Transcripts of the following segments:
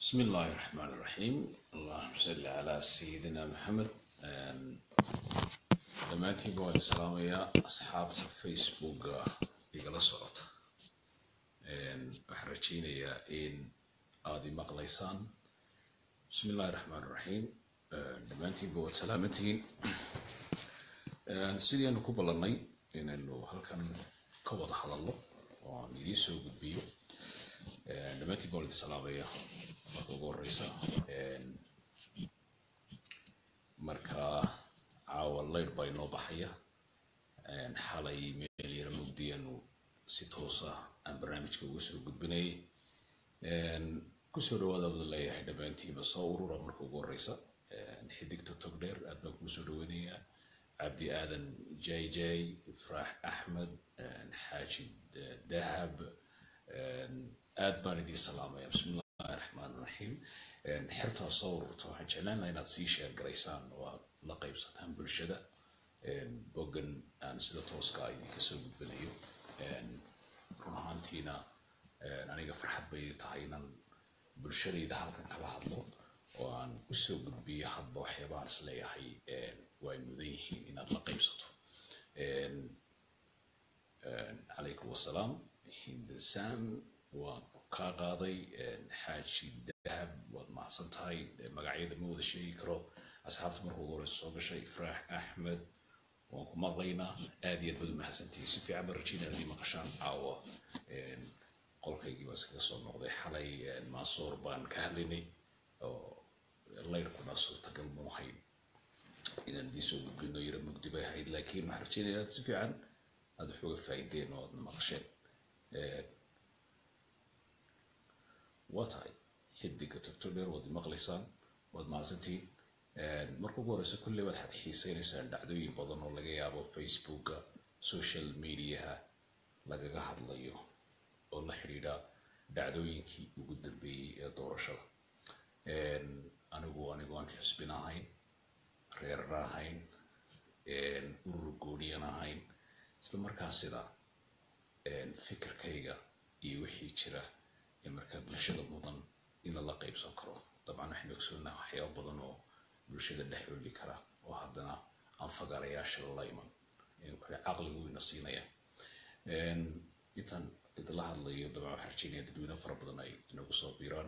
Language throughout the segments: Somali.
بسم الله الرحمن الرحيم اللهم صل على سيدنا محمد dhammaantiinba waan salaamayaa asxaabta facebooka igala socota waxaan rajaynayaa in aada i maqlaysaan bismi illahi raxmaan raxiim dhammaantiinba waad salaamantihiin sidii aanu ku ballannay inaynu halkan ka wada hadalno oo aan idiin soo gudbiyo dhammaantiinba waan idin salaamaya marka ugu horeysa marka caawa leyr baa inoo baxaya xalay meel yara mugdiyaanu si toosa aan barnaamijka ugu soo gudbinayay kusoo dhawaada wada leeyahay dhammaantiinba soo urura marka ugu horeysa xidigta togdheer aad baan kuu soo dhaweynayaa cabdi aadan jay jay ifraax axmed xaaji dahab aad baan idiin salaamaya bismi illahi raxmaan raxiim xertaa soo ururta waxaan jeclaan lahaa inaad sii sheer garaysaan oo aad la qaybsataan bulshada boggan aan sida tooska idinka soo gudbinayo run ahaantiina aniga farxad bay tahay inaan bulshadayda halkan kala hadlo oo aan usoo gudbiyo hadba waxyaabaan is leeyahay way mudan yihiin inaad la qaybsato calaykum wasalaam hindasam waan kaa qaaday xaaji dahab waad mahadsan tahay magacyada ma wada sheegi karo asxaabta marka ugu horeysa soo gashay ifraax axmed waan ku maqlaynaa aad iyo aad baad u mahadsantihiin si fiican baan rajaynaya hadii maqashaan caawa qolkaygii baan iskaga soo noqday xalay maasoor baan ka hadlaynay oo layrkuna suurtagal mu ahayn inaan idiin soo gudbino yara mugdi bay ahayd laakiin waxaan rajaynaya inaad si fiican aada wax uga faa'iideen oo aadna maqasheen waa tahay xidiga togto dheer waad maqlaysaan waad mahadsantihiin marka ugu horeysa kulley waxaad xiiseynaysaan dhacdooyin badan oo laga yaabo facebooka social mediaha lagaga hadlayo oo la xidhiidha dhacdooyinkii ugu dambeeyey ee doorashada anigu anigoon xusbin ahayn reerna ahayn urur gooniyan ahayn isla markaasina fikirkayga iyo wixii jira ee markaa bulshada mudan in lala qaybsan karo dabcan waxaynu ogsoonaha waxyaaba badan oo bulshada dhex oli kara oo haddana aan fagaarayaasha la iman kale caqligu ina siinaya intaan idila hadlayo dabcan waxaan rajaynaya dadweyne fara badan ay inagu soo biiraan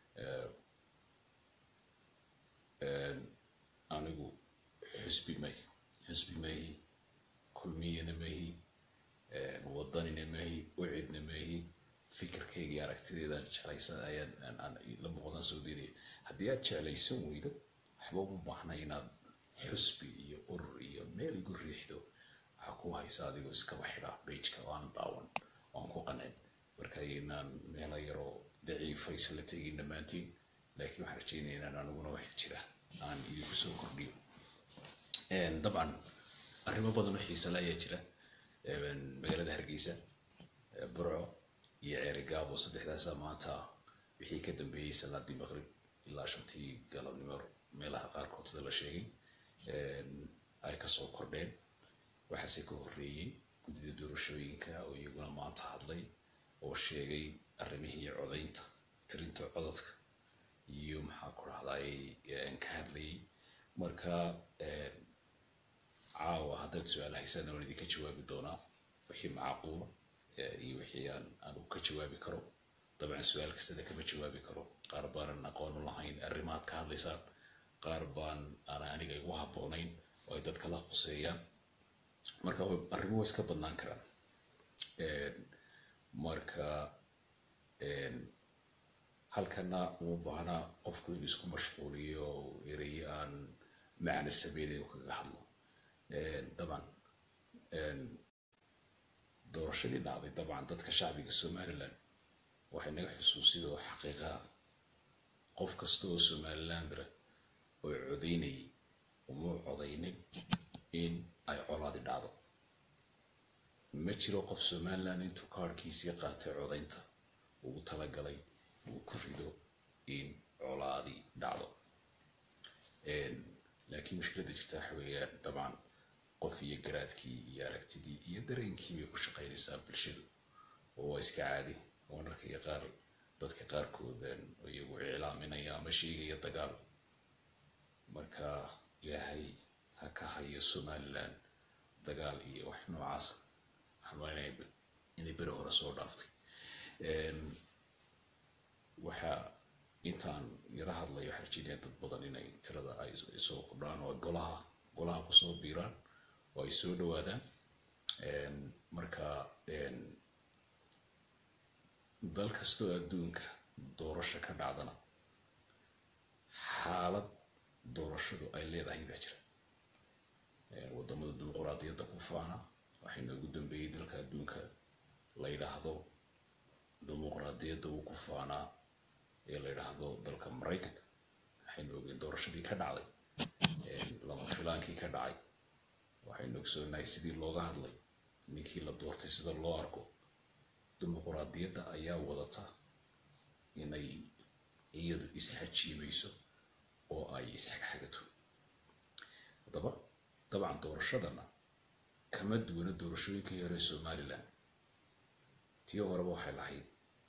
anigu xusbi may xusbi mahi kulmiyana mahi wadanina mahi ucidna mahi fikirkayga iyo aragtideedaan jeclaysan ayaan la muuqdaan soo daynaya haddii aad jeclaysan weydo waxba uma baahna inaad xusbi iyo urur iyo meel igu riixdo waxaa ku haysa adigoo iskaba xidha bajka oo aan daawan oo aan ku qancin marka inaan meelo yaroo daciifa isla tegin dhammaantiin laakiin waxaan rajaynaya inaan aniguna wax jira aan idinku soo kordhiyo dabcan arrimo badan oo xiisale ayaa jira magaalada hargeysa burco iyo ceerigaabo saddexdaasa maanta wixii ka dambeeyey salaadii maqrib ilaa shantii galabnimo meelaha qaarkood sida la sheegay ay kasoo kordheen waxaase ka horreeyey guddida doorashooyinka oo iyaguna maanta hadlay oo sheegay arrimihii codaynta tirinta codadka iyo maxaa ku dhahday ka hadlayay marka caawa haddaad su-aal haysana waan idinka jawaabi doonaa wixii macquula iyo wixii aan anigu ka jawaabi karo dabcan su-aal kastana kama jawaabi karo qaar baanan aqoon u lahayn arrimaad ka hadlaysaan qaar baan aan aniga igu habboonayn oo ay dadka la khuseeyaan marka arrimo way iska badnaan karaan marka halkana uma baahna qofku inuu isku mashquuliyo erayo aan macna sameynayn u kaga hadlo dabcan doorashadii dhacday dabcan dadka shacbiga somaliland waxay naga xusuusid oo xaqiiqaha qof kasta oo somalilandra oo codaynayay uma codaynin in ay colaadi dhacdo ma jiro qof somaliland intuu kaarhkiisii qaatay codaynta ugu talagalay uu ku rido in colaadi dhacdo laakiin mushkiladda jirta waxa weeyaan dabcan qof iyo garaadkii iyo aragtidii iyo dareenkii bay ku shaqaynaysaa bulshadu oo waa iska caadi oo narkaiyo qaar dadka qaarkood iyagu iclaaminaya ama sheegaya dagaal marka ilaahay ha ka hayo somaliland dagaal iyo wax noocaas waxaan malinaya inay beri hore soo dhaaftay waxa intaan yara hadlayo waxaa rajinaya dad badan inay tirada ay soo kordhaan oo golaha golaha kusoo biiraan oo ay soo dhawaadaan marka dal kastoo adduunka doorasho ka dhacdana xaalad doorashadu ay leedahay baa jira wadamada dimuquraadiyadda ku faana waxay noogu dambeeyey dalka adduunka la yidhaahdo dimuquraadiyadda uu ku faanaa ee la yidhaahdo dalka maraykanka waxaynu ogeen doorashadii ka dhacday lama filaankii ka dhacay waxaynu ogsoonahay sidii looga hadlay ninkii la doortay sida loo arko dimuquraadiyadda ayaa wadata inay iyadu isxajiimayso oo ay isxagxagato haddaba dabcan doorashadana kama duwana doorashooyinkii hore somaliland tii horeba waxay lahayd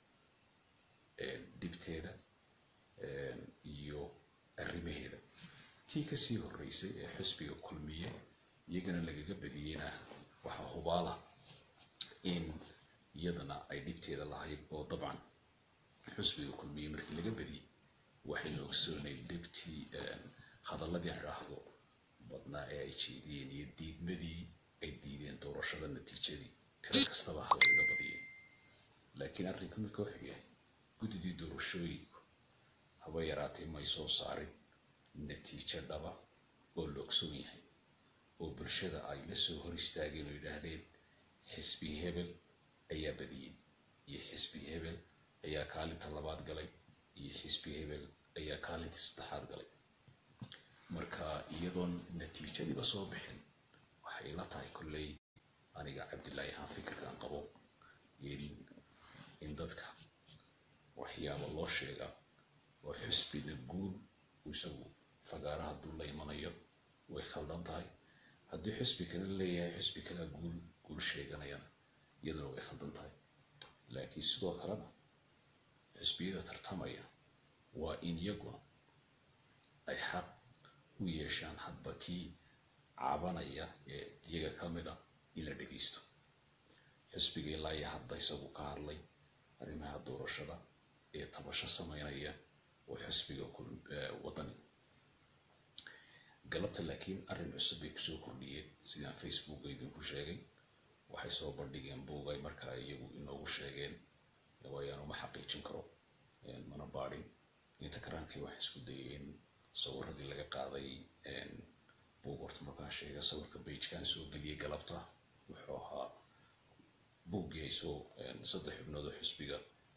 dhibteeda iyo arrimaheeda tii kasii horeysay ee xisbiga kulmiye iyagana lagaga badiyeyna waxaa hubaala in iyadana ay dhibteeda lahayd oo dabcan xusbiga kulmiye markii laga badiyey waxaynu ogsoonayd dhibtii hadaladii aan idhaahdo badnaa ee ay jeediyeen iyo diidmadii ay diideen doorashada natiijadii tiro kastaba ha lagaga badiyeen laakiin arrinka marka wuxuu yahay guddidii doorashooyinku haba yaraatee may soo saarin natiijo dhaba oo la ogsoon yahay oo bulshada ay la soo hor istaageen oo yidhaahdeen xisbi hebel ayaa badiyey iyo xisbi hebel ayaa kaalinta labaad galay iyo xisbi hebel ayaa kaalintii saddexaad galay marka iyadoon natiijadiiba soo bixin waxay la tahay kolley aniga cabdillaahi ahaan fikirkaan qabo in dadka waxyaaba loo sheegaa oo xisbina guul isagu fagaara hadduu la imanayo way khaldan tahay haddii xisbi kale leeyahay xisbi kalea guul guul sheeganayana iyaduna way khaldan tahay laakiin sidoo kalena xisbiyada tartamaya waa in iyaguna ay xaq u yeeshaan hadba kii cabanaya ee iyaga ka mid a in la dhegeysto xisbiga ilaa iyo hadda isagu ka hadlay arrimaha doorashada ee tabasho sameynaya oo xisbiga wadani galabta laakiin arrin cusub bay kusoo kordhiyeen sidaan facebook idinku sheegay waxay soo bandhigeen buugay markaa iyagu inoogu sheegeen waayaan uma xaqiijin karo mana baadhin inta karaankay waxaa isku dayay in sawiradii laga qaaday buug horta markaa sheega sawirka beigekan soo geliyay galabta wuxuu ahaa buuggii ay soo saddex xubnood oo xisbiga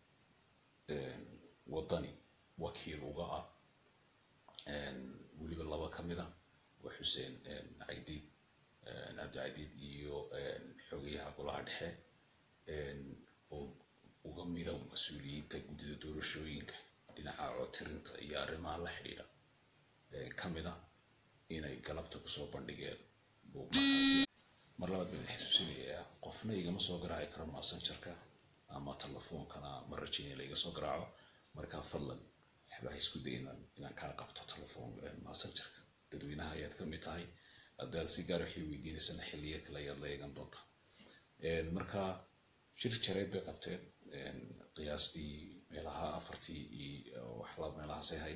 wadani wakiil uga ah weliba laba ka mid a waa xuseen caydiid cabdicadiid iyo xogeyaha golaha dhexe oo uga mida mas-uuliyiinta guddida doorashooyinka dhinaca codtirinta iyo arrimaha la xidhiidha ka mid a inay galabta kusoo bandhigeen mar labaad baan xasuusinayaa qofna igama soo garaaci karo massengerka ama telefoonkana ma rajaynaya laiga soo garaaco markaa fadlan waxba ha isku dayna inaan kaa qabto telefoon massengerka dadweynaha ayaad ka mid tahay haddaad si gaar waxay weydiinaysana xilliyo kale ayaad la eegan doontaa marka shir jareed bay qabteen qiyaastii meelaha afartii iyo waxla meelahaasay ahayd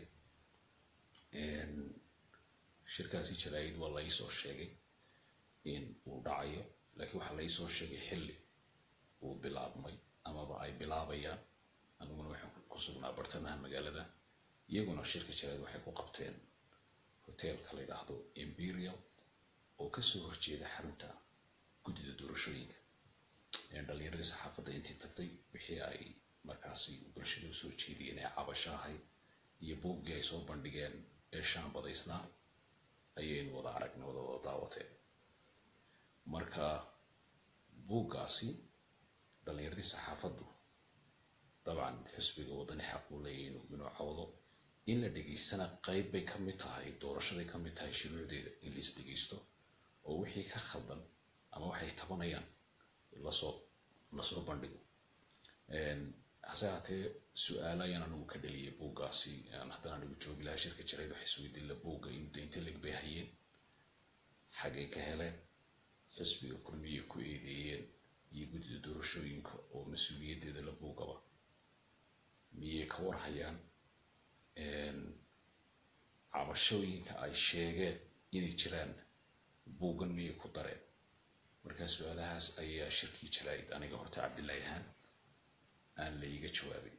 shirkaasi jaraa'id waa laisoo sheegay in uu dhacayo laakiin waxaa laisoo sheegay xilli uu bilaabmay amaba ay bilaabayaan aniguna waxaan ku sugnaa bartamaha magaalada iyaguna shirka jaraa'id waxay ku qabteen hoteelka la yidhaahdo imperial oo kasoo horjeeda xarunta guddida doorashooyinka dhalinyaradii saxaafadda intii tagtay wixii ay markaasi bulshada usoo jeediyeen ee cabasho ahayd iyo buuggii ay soo bandhigeen ee shaambadaysnaa ayaynu wada aragnay wada wada daawateen marka buuggaasi dhalinyaradii saxaafaddu dabcan xisbiga wadani xaq uu leeyahy inuu cawdo in la dhegeystana qayb bay ka mid tahay doorashaday ka mid tahay shuruucdeeda in lais dhegeysto oo wixii ka khaldan ama waxay tabanayaan lasoo lasoo bandhigo hase haatee su-aalo ayaan anigu ka dhaliyay buuggaasi haddana anigu joogi lahaa shirka jirayd wax isweydiin la buugga inta lig bay hayeen xaggay ka heleen xisbiga kulmiya ku eedeeyeen iyo guddida doorashooyinka oo mas-uuliyaddeeda la buugaba miyay ka warhayaan cabashooyinka ay sheegeen inay jiraan buuggan miyay ku dareen markaa su-aalahaas ayaa shirkii jirayd aniga horta cabdillahi ahaan aan la iga jawaabin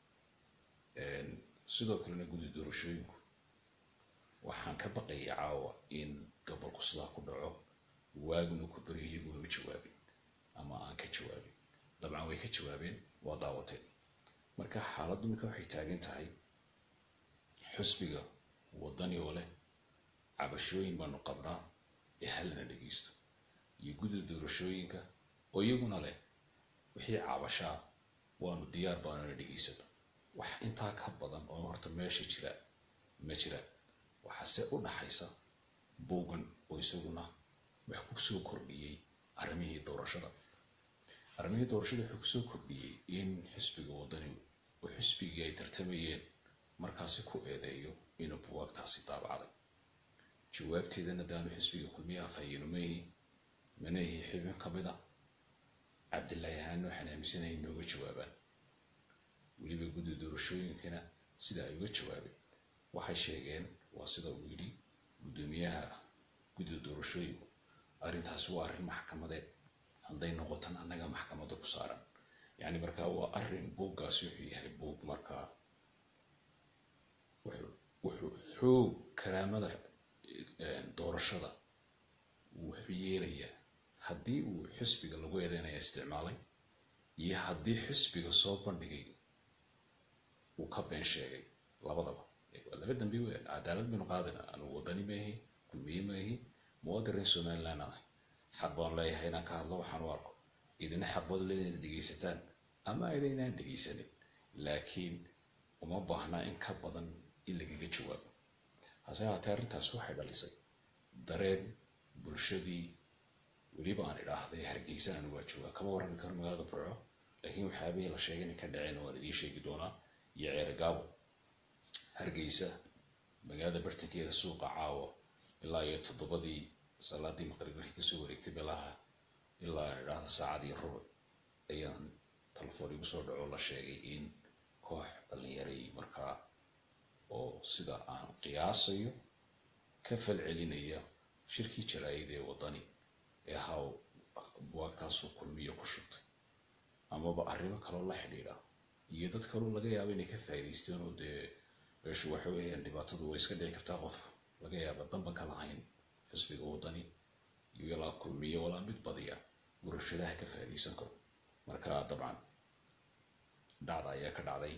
sidoo kalena guddi doorashooyinku waxaan ka baqayay caawa in gobolku sidaa ku dhaco waaguna ku beriyo iyaguna u jawaabin ama aan ka jawaabin dabcan way ka jawaabeen waa daawateen marka xaaladdu minka waxay taagan tahay xusbiga waddani oo leh cabashooyin baanu qabnaa ee hallana dhegeysto iyo guddida doorashooyinka oo iyaguna leh wixii cabashaa waanu diyaar baanuna dhegeysano wax intaa ka badan oo horta meesha jira ma jiraan waxaase u dhaxaysa buuggan oo isaguna wax ku soo kordhiyey arrimihii doorashada arrimihii doorashada wuxuu kusoo kordhiyey in xisbiga waddani oo xisbigii ay tartamayeen markaasi ku eedeeyo inuu buwaagtaasi daabacday jawaabteedana daanu xisbiga kulmiyaha fahayino mayihi manayihi xibin ka mid a cabdillahi ahaana waxaan aaminsanaya inooga jawaabaan weliba guddi doorashooyinkana sida ay uga jawaabeen waxay sheegeen waa sida uu yidhi guddoomiyaha guddida doorashooyinku arrintaasi waa arrin maxkamadeed hadday noqotan annaga maxkamadda ku saaran yacni markaa waa arrin buuggaasi wuxuu yahay buug markaa wuxuu xoog karaamada doorashada wuxuu yeelayaa haddii uu xisbiga lagu eedeynaya isticmaalay iyo haddii xisbiga soo bandhigay uu ka been sheegay labadaba waa laba dambi weyn cadaalad baynu qaadayna anugu waddani maahi kulmiye maahi muwaadin reer somaliland ahay xaq baan leeyahay inaan ka hadlo waxaan u arko idina xaq baad leedahay dhegeysataan ama idaynaan dhegeysanin laakiin uma baahna in ka badan in lagaga jawaabo hase haatee arrintaas waxay dhalisay dareen bulshadii weliba aan idhaahday hargeysa anu waa jooga kama warrami karo magaalada burco laakiin waxyaabihii la sheegay inay ka dhaceen waan idiin sheegi doonaa iyo ceerigaabo hargeysa magaalada bartankeeda suuqa caawa ilaa iyo toddobadii salaadii maqrib markii kasoo wareegtay meelaha ilaa aan idhaahda saacadii rubuc ayaan telefoon igu soo dhaco la sheegay in koox dhalinyaray markaa oo sida aan qiyaasayo ka fal celinaya shirkii jaraa'id ee waddani ee ahaa buwaagtaasoo kulmiyo ku shubtay amaba arrimo kaloo la xidhiidha iyo dad kaloo laga yaabo inay ka faa'idaysteen oo dee meeshu waxa weeyaan dhibaatadu way iska dhici kartaa qof laga yaaba danban ka lahayn xisbiga waddani iyo ilaa kulmiyo walaa mid badiya gurashadaha ka faa'iidaysan karo marka dabcan dhacda ayaa ka dhacday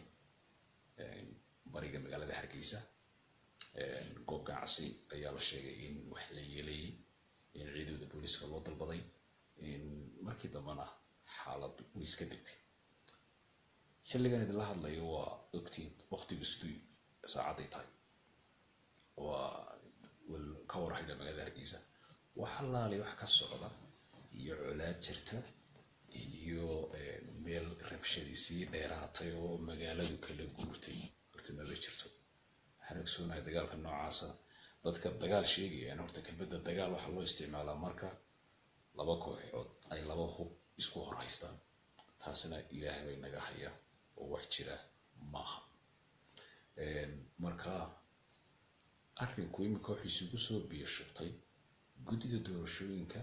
bariga magaalada hargeysa goob ganacsi ayaa la sheegay in wax la yeelayay in ciidamada booliiska loo dalbaday markii dambena xaalad way iska degtay xilligan idinla hadlayo waa ogtiin waqtigu siduu saacaday tahay waa ka warhayda magaalada hargeysa wax allaali wax ka socda iyo colaad jirta iyo meel rabshadii sii dheeraatay oo magaaladu kala guurtay horta maba jirto waxaan ogsoonahay dagaalka noocaasa dadka dagaal sheegayaan horta kelmadda dagaal waxaa loo isticmaalaa marka laba kooxood ay laba hub isku hor haystaan taasina ilaahay bay naga haya oo wax jira maaha marka arrinku iminka waxay isugu soo biyo shubtay guddida doorashooyinka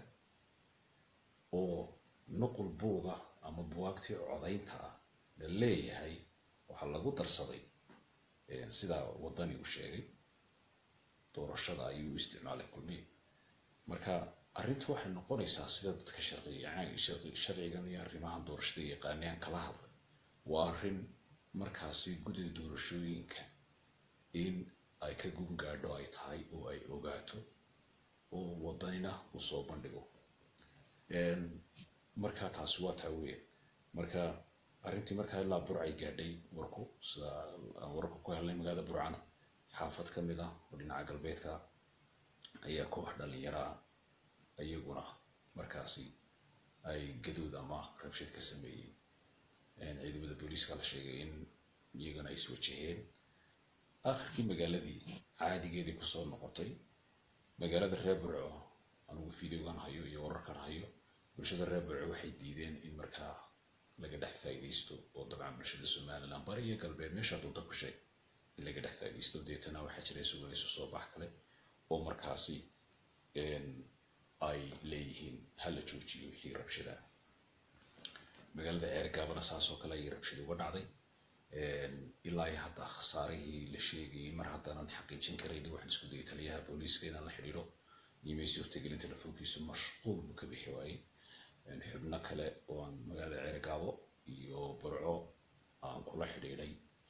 oo nuqul buuga ama buwaagtii codaynta ah la leeyahay waxaa lagu darsaday sidaa waddani uu sheegay doorashada ayuu u isticmaalay kulmiye marka arrintu waxay noqonaysaa sida dadka sharcigan iyo arrimahan doorashada yaqaaniyaan kala hadlay waa arrin markaasi guddida doorashooyinka in ay ka gungaadho ay tahay oo ay ogaato oo waddanina uu soo bandhigo marka taasi waa taa weya marka arrintii markaa ilaa burcay gaadhay warku sida aan warka ku helnay magaalada burcana xaafad ka mid ah oo dhinaca galbeedka ayaa koox dhalinyaraa iyaguna markaasi ay gadood ama rabshad ka sameeyey ciidamada booliiska la sheegay in iyagana ay iswajaheen akhirkii magaaladii caadigeedii kusoo noqotay magaalada reer burco anigu videogan hayo iyo wararkan hayo bulshada reer burco waxay diideen in markaa laga dhex faa'iidaysto oo dabcan bulshada somaliland bari iyo galbeed meesha dunta ku sheeg in laga dhex faa'iidaysto deetana waxaa jira suganayso soo bax kale oo markaasi ay leeyihiin hala joojiyo wixii rabshada magaalada ceergaabana saasoo kale ayay rabshada uga dhacday ilaa iyo hadda khasaarihii la sheegayay mar haddaanan xaqiijin karayn waxaan isku dayay taliyaha booliiska inaan la xidhiidho imay suurtagelin telefoonkiisu mashquul buu ka bixi waayey xubno kale oo aan magaalada ceergaabo iyo burco aan kula xidhiidhay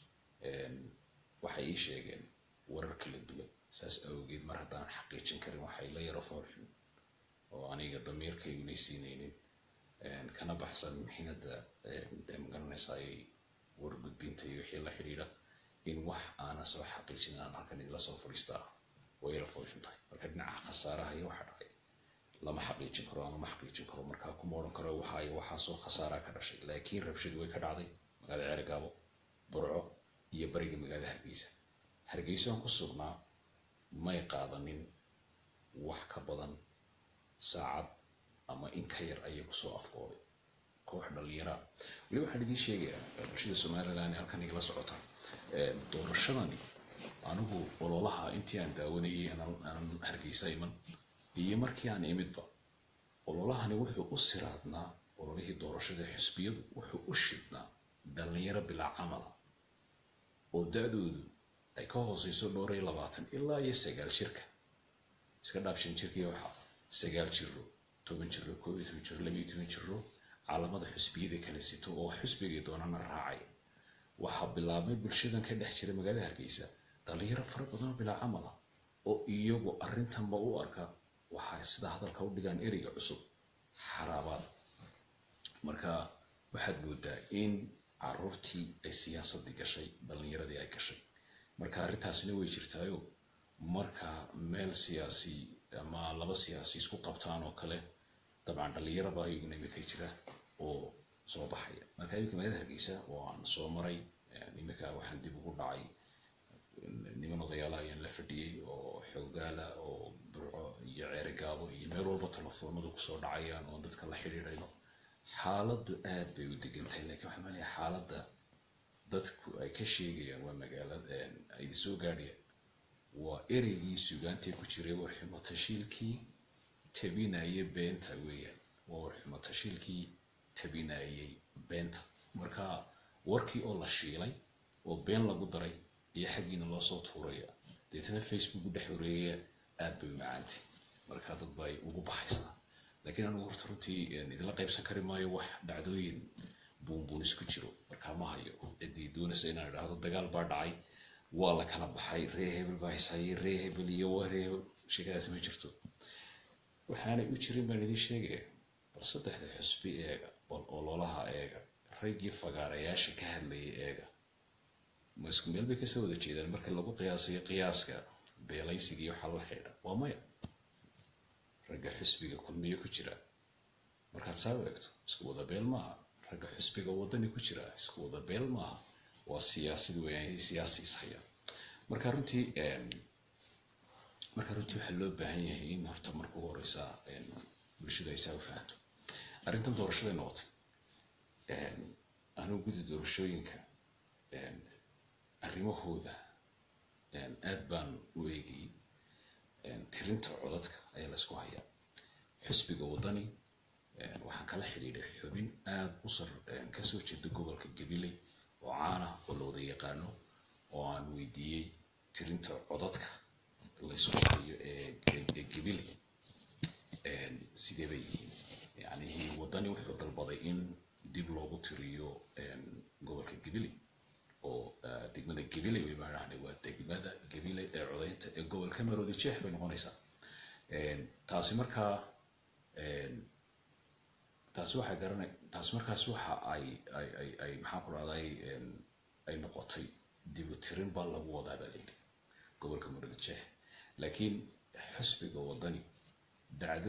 waxay ii sheegeen warar kala duwan saas awgeed mar haddaanan xaqiijin karin waxay la yaro foolxun oo aniga damiirkaygunay siinaynin kana baxsan mixinada dee magaranaysaay wargudbinta iyo wixii la xidhiidha in wax aanan soo xaqiijin aan halkan idila soo fadhiistaa way yara foolxun tahay marka dhinaca khasaaraha iyo waxa dhacay lama xaqiijin karo ama ma xaqiijin karo markaa kuma odhan karo waxaayo waxaasoo khasaaraa ka dhashay laakiin rabshadu way ka dhacday magaalada ceergaabo burco iyo bariga magaalada hargeysa hargeyso aan ku sugnaa may qaadanin wax ka badan saacad ama in ka yar ayay kusoo afkooday koox dhalinyara weli waxaan idiin sheegayaa bulshada somaliland ee halkan igala socota doorashadani anigu ololaha intii aan daawanayay aanan hargeysa iman iyo markii aan imidba ololahani wuxuu u siraadnaa ololihii doorashada xusbiyadu wuxuu u shidnaa dhalinyaro bilaa camala oo da-doodu ay ka hooseyso dhowr iyo labaatan ilaa iyo sagaal jirka iska dhaaf shan jirkii waxa sagaal jiro toban jiro koob iyo toban jiro laba iyo toban jiro caalamada xusbiyada kala sito oo xusbigay doonana raacay waxaa bilaabmay bulshadan ka dhex jira magaalada hargeysa dhalinyaro fara badan oo bilaa camala oo iyagu arrintanba u arka waxay sida hadalka u dhigaan ereyga cusub xaraabaad marka waxaad moodaa in caruurtii ay siyaasadii gashay dhalinyaradii ay gashay marka arrintaasina way jirtaayo marka meel siyaasi ama laba siyaasi isku qabtaan oo kale dabcan dhalinyaraba iyaguna imika jira oo soo baxaya marka imika magaalada hargeysa oo aan soo maray imika waxaan dib ugu dhacay niman odayaala ayaan la fadhiyey oo xoogaala oo burco iyo ceerigaabo iyo meel walba telefoonadu kusoo dhacayaan oo dadka la xidhiidhayno xaaladdu aad bay u degan tahay lakiin waxaan maleeya xaaladda dadku ay ka sheegayaan waa magaalada ay soo gaadhayaan waa ereygii sugaantee ku jiray warxumo tashiilkii tabinayay beenta weeyaan waa warxumo tashiilkii tabinayay beenta marka warkii oo la shiilay oo been lagu daray iyo xaggiina loo soo tuuraya deetana facebook u dhex wareegaya aad bay u macaantay marka dad bay ugu baxaysaa laakiin anigu horta runtii idinla qaybsan kari maayo wax dhacdooyin buunbuun isku jiro markaa ma hayo ciddii doonaysa inaan idhaahdo dagaal baa dhacay waa la kala baxay ree hebel baa haysayay ree hebel iyo waa ree hebel sheekadaasi ma jirto waxaanay u jirin baan idiin sheegaya bal saddexda xusbi eega bal ololaha eega raggii fagaarayaasha ka hadlayay eega ma isku meel bay kasoo wada jeedaan marka lagu qiyaasayo qiyaaska beelaysiga iyo waxaa la xidha waa maya ragga xusbiga kulmiyo ku jira markaad saa eegto isku wada beel maaha ragga xusbiga wadani ku jira isku wada beel maaha waa siyaasad weeyaan siyaasi ishaya marka runtii marka runtii waxaa loo baahan yahay in horta marka ugu horeysa bulshadu ay saa u fahanto arrintan doorashaday noqotay anigu guddi doorashooyinka arrimahooda aad baan u eegayay tirinta codadka ayaa laysku hayaa xusbiga wadani waxaan kala xidhiidhay xubin aada u sar kasoo jeeda gobolka gabiley oo caana oo la wada yaqaano oo aan weydiiyey tirinta codadka laysku hayo ee gabiley sidee bay yihiin yacnihii wadani wuxuu dalbaday in dib loogu tiriyo gobolka gabiley oo degmada gabiley way baan dhahnay waa degmada gabiley ee codaynta ee gobolka maroodi jeex bay noqonaysaa taasi markaa taasi waxay garanay taasi markaas waxa ay ay ay ay maxaan ku rahday ay noqotay dibu tirin baa lagu wadaa baa layidhi gobolka maroodi jeex laakiin xusbiga wadani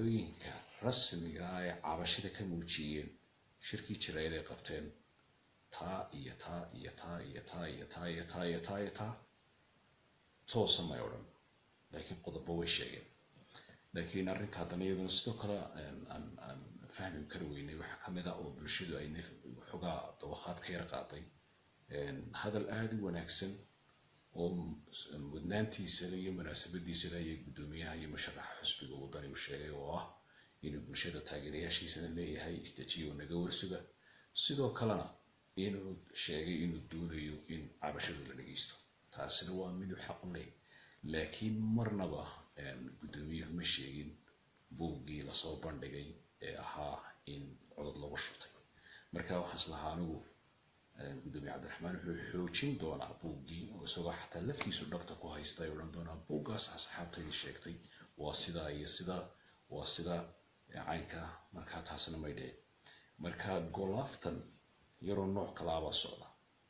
dhacdooyinka rasmiga ah ee cabashada ka muujiyeen shirkii jiraayad ay qabteen taa iyo taa iyo taa iyo taa iyo taa iyo taa iyo taa iyo taa toosa may odhan laakiin qodobo way sheegeen laakiin arrinta haddana iyaduna sidoo kale aan fahmi kari weynay waxaa ka mid ah oo bulshadu ay xogaa dawaqaad ka yar qaaday hadal aada u wanaagsan oo mudnaantiisa iyo munaasabadiisa ayay guddoomiyaha iyo musharaxa xusbiga wadani u sheegay oo ah inuu bulshada taageerayaashiisana leeyahay istajiyo naga warsuga sidoo kalena inuu sheegay inuu doonayo in cabashadu la dhegeysto taasina waa miduu xaq u leh laakiin marnaba guddoomiyuhu ma sheegin buuggii lasoo bandhigay ee ahaa in codod lagu shutay marka waxaas lahaa anigu gudoomiye cabdiraxmaan wuxuu xoojin doonaa buuggii oo isagoo xataa laftiisu dhabta ku haysta ay odhan doonaa buuggaas asxaabtaydii sheegtay waa sidaa iyo sidaa waa sidaa caynka markaa taasna may dhicin marka golaaftan yaroo nooc kalaabaa socda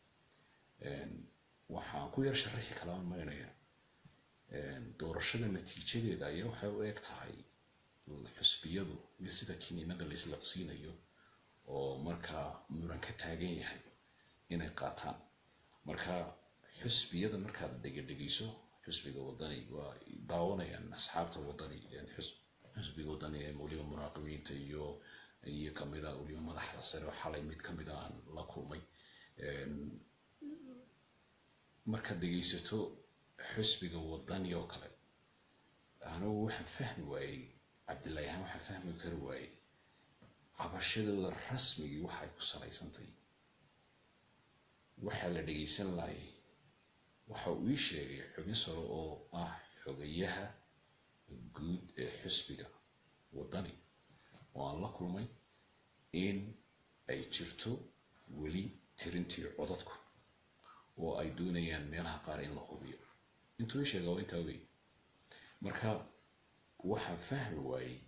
waxaan ku yar sharaxi kalaa maynaya doorashada natiijadeeda ayaa waxay u eg tahay xusbiyadu mid sida kiniinada laislaqsiinayo oo markaa muran ka taagan yahay inay qaataan marka xusbiyada markaad dhegedhegeyso xusbiga wadani waa daawanayaan asxaabta wadani xusbiga wadani ee weliba muraaqibiinta iyo iyo kamida weliba madaxda sare oo xalay mid kamida aan la kulmay markaad dhegeysato xusbiga wadani oo kale anigu waxaan fahmi waayey cabdillahi ahaan waxaan fahmi kari waayey cabashadooda rasmigii waxay ku salaysantay waxaa la dhegeysan laayay waxa uu ii sheegay xubin saro oo ah xogayaha guud ee xusbiga wadani oo aan la kulmay in ay jirto weli tirintii codadku oo ay doonayaan meelaha qaar in la hubiyo intuu ii sheega waa intaa wey marka waxaan fahmi waayey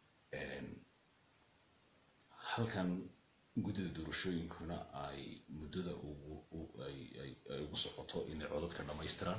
halkan guddida doorashooyinkuna ay muddada ay ugu socoto inay codadka dhammaystiraan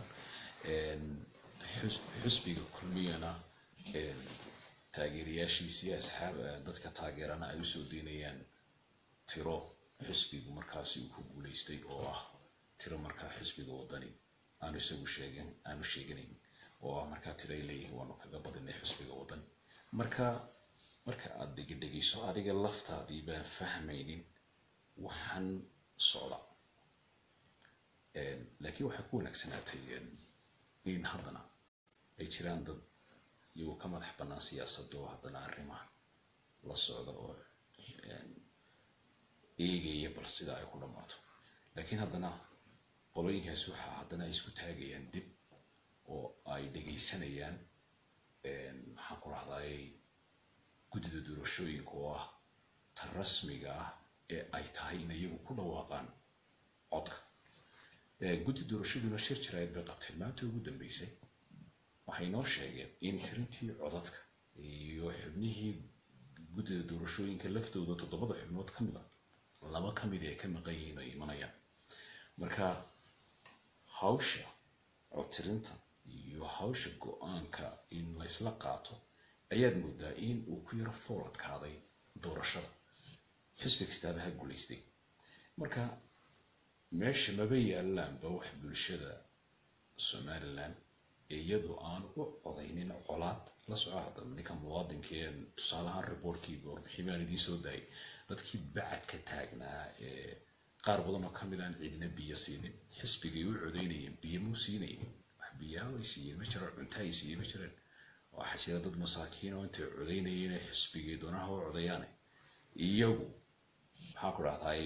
xusbiga kulmiyana taageerayaashiisii asxaab dadka taageerana ay usoo deynayaan tiro xusbigu markaasi uu ku guuleystay oo ah tiro markaa xusbiga wadani aanu isagu sheegin aanu sheeganayn oo ah markaa tiro ay leeyihin waanu kaga badinay xusbiga wadani marka marka aada dhegedhegeyso adiga laftaadii baan fahmaynin waxaan socda laakiin waxay ku wanaagsanaatay in haddana ay jiraan dad iyagoo ka madax bannaan siyaasadda oo haddana arrimaha la socda oo eegaya bal sida ay ku dhammaato laakiin haddana qolooyinkaasi waxaa haddana ay isku taagayaan dib oo ay dhegaysanayaan maxaan ku rahdaay guddida doorashooyinka oo ah ta rasmiga ah ee ay tahay in iyagu ku dhawaaqaan codka guddi doorashaduna shir jiraayad bay qabteen maanta ugu dambeysay waxay noo sheegeen in tirintii codadka iyo xubnihii guddida doorashooyinka laftooda toddobada xubnood ka mid a laba ka mid ay ka maqan yihiin ay imanayaan marka hawsha codtirinta iyo hawsha go-aanka in laysla qaato ayaad moodaa in uu ku yaro fooladkaaday doorashada xisbi kastaaba ha guulaystay marka meesha maba yaalaanba wax bulshada somalilan iyadoo aan u codaynin colaad la soco haddana ninka muwaadinkee tusaalahaan riboortkii warbixin baan idiin soo daayay dadkii bacadka taagnaa ee qaar badan oo kamid aan ciidina biyo siinin xisbigay u codaynayeen biyo muu siinaynin wax biyaa ay siiyeen ma jiraan cunta ay siiyeen ma jiraan waxaa jira dad masaakiin oo intay codaynayeen ee xisbigay doonaha u codayaane iyagu maxaan ku dhahdaay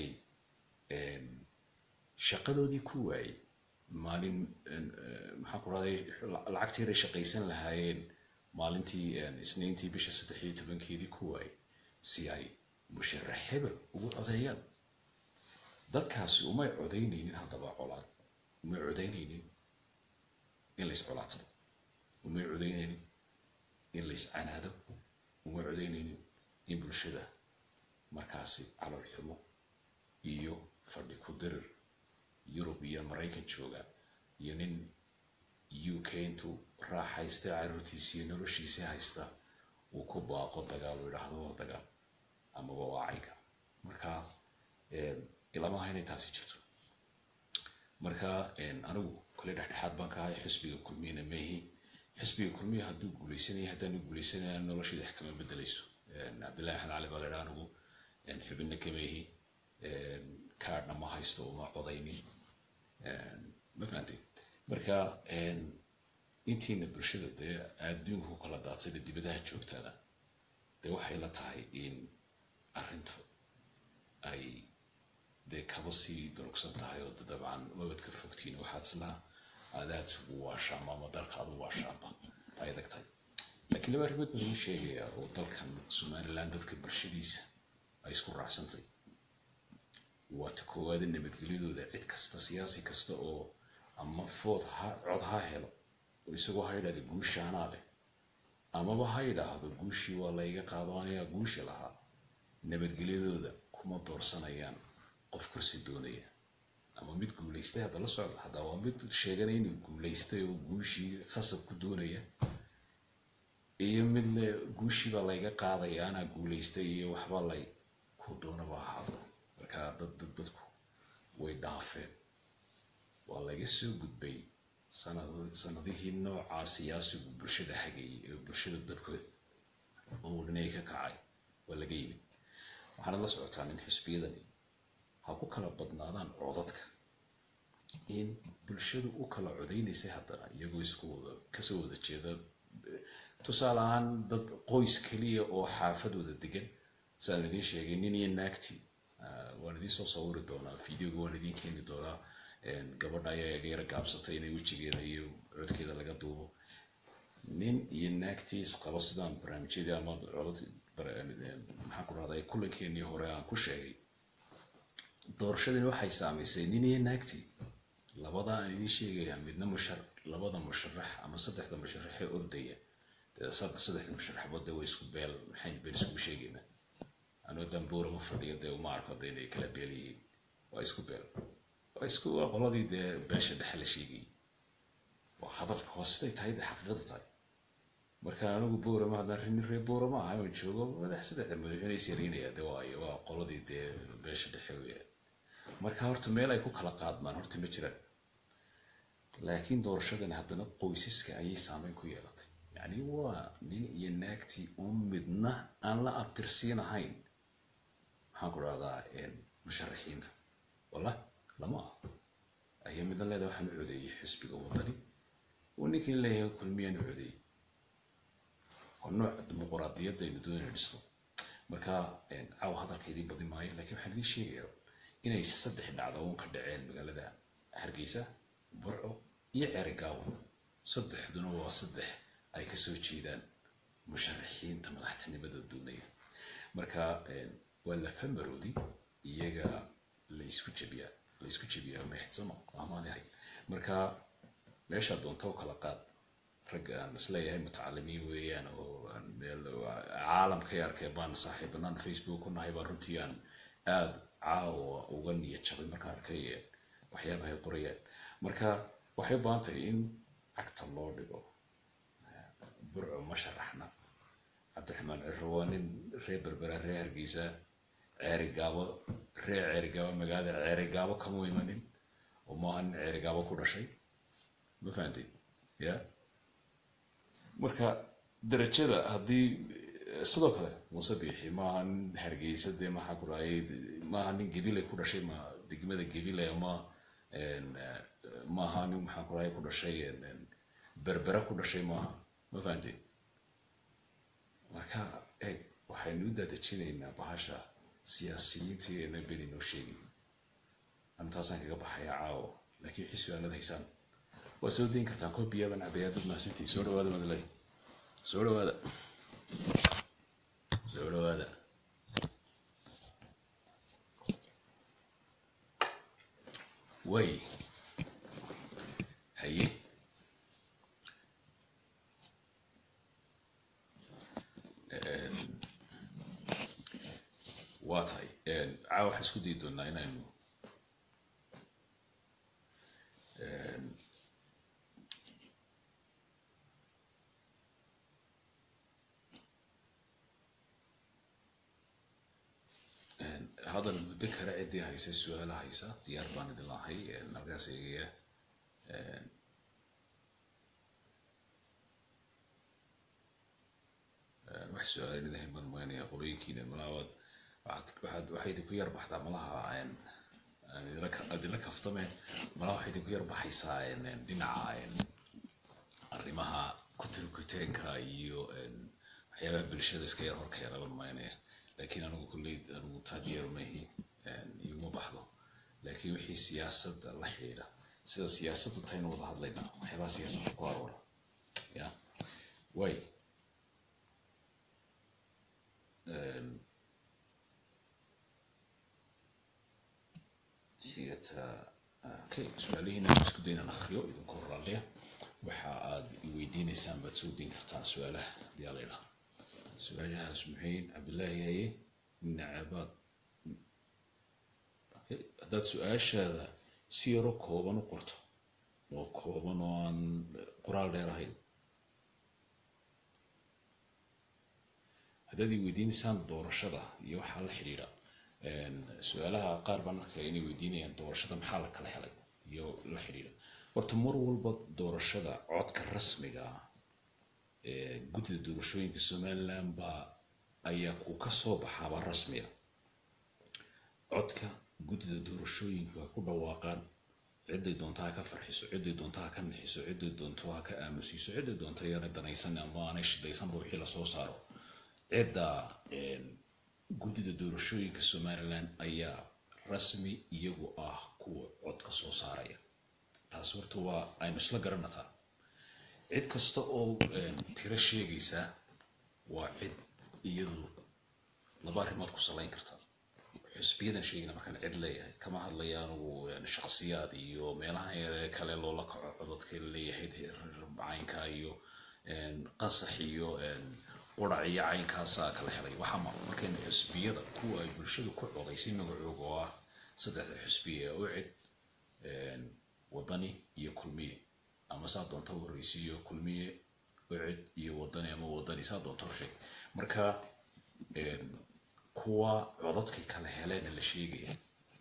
shaqadoodii ku waayey maalin maxaan ku dhahday lacagtii inay shaqaysan lahaayeen maalintii isniintii bisha saddex iyo tobankeedii ku waayey si ay musharax hebel ugu codeeyaan dadkaasi umay codaynaynin haddaba colaad umay codaynaynin in lays colaadsado umay codaynaynin in lays canaado umay codaynaynin in bulshada markaasi calool xumo iyo fadhi ku dirir yurub iyo maraykan jooga iyo nin u k intuu raaxaysta caruurtiisa iyo noloshiisii haysta uu ku baaqo dagaal uu idhaahdo waa dagaal amaba waa caynka marka ilamaha inay taasi jirto marka anigu kole dhexdhexaad baan ka ahay xisbiga kulmiyana meehi xisbiga kulmiya hadduu guuleysanaya haddaanu guuleysanaya noloshayda wax kama bedelayso cabdillahi axmed cali baa la idhaa anigu xubinna kameehi kaadhna ma haysto uma codaynin ma fahamtay marka intiina bulshada dee adduunka ku kala daadsada dibadaha joogtaana dee waxay la tahay in arrintu ay dee kaba sii durugsan tahay oo dabcan mabad ka fogtiin waxaad islaa aadaad ugu waashaama ama dalka aad u waashaamba ay adag tahay laakiin laba arrimood baan idiin sheegayaa oo dalkan somaliland dadka bulshadiisa ay isku raacsantay waa ta koowaada nabadgelyadooda cid kasta siyaasi kasta oo ama food ha cod ha helo oo isagoo ha yidhahdo guusha anaa leh amaba ha yidhaahdo guushii waa layga qaado anigaa guusha lahaa nabadgelyadooda kuma doorsanayaan qof kursi doonaya ama mid guulaystay hadda la socda haddaa waa mid sheeganaya inuu guulaystay oo guushii khasab ku doonaya iyo mid le guushii baa layga qaadaya anaa guulaystay iyo waxba lay ku doonaba ahaado marka dad dad dadku way dhaafeen waa laga soo gudbay sanadihii noocaa siyaasigu bulshada hagayay ee bulshada dabkood oo dhinay ka kacay waa laga yimid waxaana la socotaa in xisbiyadani ha ku kala badnaadaan codadka in bulshadu u kala codaynaysay haddana iyagoo isku wada kasoo wada jeeda tusaale ahaan dad qoys keliya oo xaafadooda degan saan idiin sheegay nin iyo naagti waan idiin soo sawiri doonaa videoga waan idiin keeni doonaa gabadha ayaa yara gaabsatay inay wejigeeda iyo codkeeda laga duubo nin iyo naagtii isqabo sidaan barnaamijyadii ama codad maxaan ku rahday kulankeenii hore aan ku sheegay doorashadani waxay saamaysay nin iyo naagtii labada aan idiin sheegaya midna mushar labada musharax ama saddexda musharaxee ordaya saddexda musharaxbood dee way isku beel maxayn been iskugu sheegaynaa anoo dambuura ma fadhiyo dee uma arko dee inay kala beel yihiin waa isku beel waa isku waa qoladii dee beesha dhexe la sheegayay waa hadalka waa siday tahay dee xaqiiqada tahay marka anigu boorama haddaan rini ree boorama ahay oon joogo madax saddexda madaxweyne is yaraynaya dee waayo waa qoladii dee beesha dhexe weeyaan marka horta meel ay ku kala qaadmaan horta ma jiraan laakiin doorashadani haddana qoysaska ayay saameyn ku yeelatay yacni waa nin iyo naagtii oo midna aan la abtirsiinahayn maxaan ku rahdaa musharaxiinta walla lama ah ayaa midna leedahay waxaan u codeeyey xisbiga wadani oo ninkii leeyahay kulmiyaan u codeeyey waa nooc dimuquraadiyadda aynu doonayna dhisno marka caawa hadalkaydii badi maayo laakiin waxaan idiin sheegayaa inay saddex dhacdo uun ka dhaceen magaalada hargeysa burco iyo ceerigaabo saddexduna waa saddex ay kasoo jeedaan musharaxiinta madaxtinimada doonaya marka waa lafamaroodi iyaga laysku jabiyaa laysku jabiyaa meexsama amaanahay marka meesha doonta u kala qaad ragga aan isleeyahay mutacalimiin weeyaan oo caalamka yarkee baan saaxiibanaan facebook ku nahay baan runtii aan aada caawa uga niyad jabay marka arkay waxyaabahay qorayaan marka waxay u baahan tahay in cagta loo dhigo burco ma sharaxna cabdiraxmaan ciro waa nin reer berbera reer hargeysa ceerigaabo reer ceerigaabo magaalada ceerigaabo kama imanin oo maaha nin ceerigaabo ku dhashay ma fahantay ya marka darajada haddii sidoo kale muuse biixi maaha nin hargeysa dee maxaa ku raayay maaha nin gebile ku dhashay ma degmada gebile ama maaha nin maxaa ku raayay ku dhashay berbera ku dhashay maaha ma fahantay marka eeg waxaynu u daadejinaynaa bahasha siyaasiyiinteena beni noo sheegay antaasaan kaga baxaya caawo laakiin wixii su-aalada haysaan waa soo dayn kartaan koobiyaaban cabayaa dad maasantii soo dhawaada madalay soo dhawaada soo dhawaada way haye waa tahay caawa waxaan isku dayi doonaa inaynu hadal muddo kale ciddii haysa su-aala haysa diyaar baan idin lahay halkaas eegaya wax su-aala idin hayn baan moynaya qolooyinkiina malaawaad waxaad waxay idinku yar baxdaa malaha idinla kaftame malaha waxay idinku yar baxaysaa dhinaca arrimaha kutirkuteenka iyo waxyaabaha bulshada iska yar horkeena baan moynaya laakiin anigu kulley anigu taageero mahi iguma baxdo laakiin wixii siyaasadda la xidhiidha sida siyaasaddu taynu wada hadlaynaa waxyaabaha siyaasadda ku aroora ya way xigata okay su-aalihiina isku daynaan akhriyo idinku horaalaya waxa aad iweydiinaysaan baad soo dayn kartaan su-aalaha haddii aa la idhaha su-aalahaas maxayn cabdillaahi haye nacabaad haddaad su-aashaada si yaro kooban u qorto oo kooban oo aan qoraal dheer ahayn haddaad i weydiinaysaan doorashada iyo waxaa la xidhiidha su-aalaha qaar baan arkaya inay weydiinayaan doorashada maxaa la kala helay iyo la xidhiidha horta mar walba doorashada codka rasmiga ah guddida doorashooyinka somaliland baa ayaa ku ka soo baxaaba rasmiga codka guddida doorashooyinka ku dhawaaqaan ciday doonta ha ka farxiso ciday doonta ha ka nixiso ciday doonto ha ka aamusiiso ciday doonta yana danaysan ama aanay shidaysanba wixii lasoo saaro cidda guddida doorashooyinka somaliland ayaa rasmi iyagu ah kuwa codka soo saaraya taas horta waa aynu isla garanataa cid kasta oo tiro sheegaysa waa cid iyadu laba arrimood ku salayn karta xusbiyadan sheegina markaan cid leeyahay kama hadlaya anugu shaksiyaad iyo meelaha yare kale loola kaco codadka leeyahay caynka iyo qasax iyo qurac iyo caynkaasaa kala helay waxaa markaynu xusbiyada kuwa ay bulshadu ku codaysay magacooga oo ah saddexda xusbiya ee ucid wadani iyo kulmiye ama saa doonta horeysiiyo kulmiye ucid iyo wadani ama wadani saa doonta horsheeg marka kuwa codadkay kala heleena la sheegaya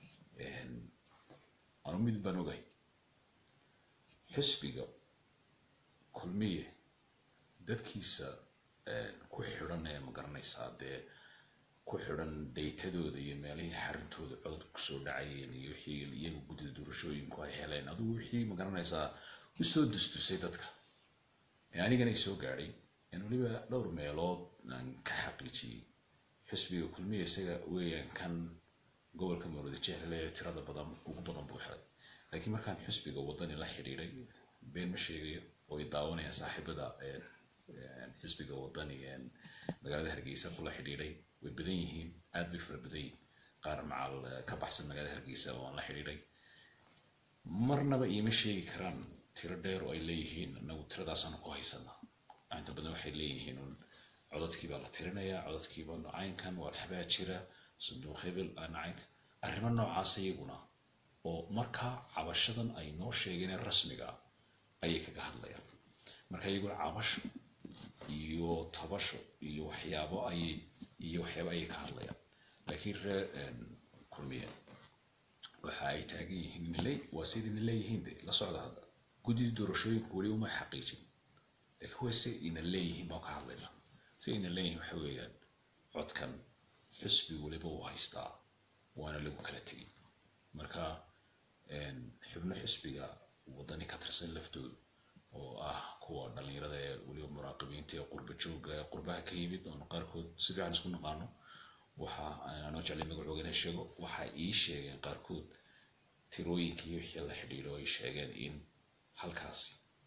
anu mid baan ogay xusbiga kulmiye dadkiisa ku xidhan ee ma garanaysaa dee ku xidhan daytadooda iyo meelihii xarintooda codod kusoo dhacayeen iyo wixii iyaga guddida doorashooyinku ay heleen adigu wixii ma garanaysaa usoo dustusay dadka anigana ay soo gaadhay weliba dhowr meelood aan ka xaqiijiyey xusbiga kulmiya isaga weeyaan kan gobolka mawlada jehlale ee tirada badan ugu badan buu helay laakiin markaan xusbiga wadani la xidhiidhay been ma sheegayo oo ay daawanayaan saaxiibada xisbiga wadani magaalada hargeysa kula xidhiidhay way badan yihiin aad bay fara badan yihiin qaar macal ka baxsan magaalada hargeysa waan la xidhiidhay marnaba iima sheegi karaan tiro dheer oo ay leeyihiin inagu tiradaasaan ku haysanaa inta badan waxay leeyihiin un codadkii baa la tirinayaa codadkiiba caynkan waa waxbaa jira sanduuq hebel aan caynka arrimo noocaas iyaguna oo markaa cabashadan ay noo sheegeen ee rasmiga ah ayay kaga hadlayaan marka iyaguna cabasho iyo tabasho iyo waxyaabo ayay iyo waxyaabo ayay ka hadlayaan laakiin reer kulmiye waxa ay taagan yihiin inle waa sidina leeyihiin de la socda hadda guddida doorashooyinku weli uma xaqiijin laakiin waa si ina leeyihiin baan ka hadlaynaa si ina leeyihiin waxa weeyaan codkan xusbi weliba uu haystaa waana lagu kala tegay marka xubno xusbiga wadani ka tirsan laftooda oo ah kuwa dhalinyarada ee weliba muraaqibiinta ee qurba jooga ee qurbaha ka yimid oonu qaarkood si fiican isku naqaano waxa aanoo jeclay magacooga inay sheego waxa ii sheegeen qaarkood tirooyinkii wixii la xidhiidho ay sheegeen in halkaasi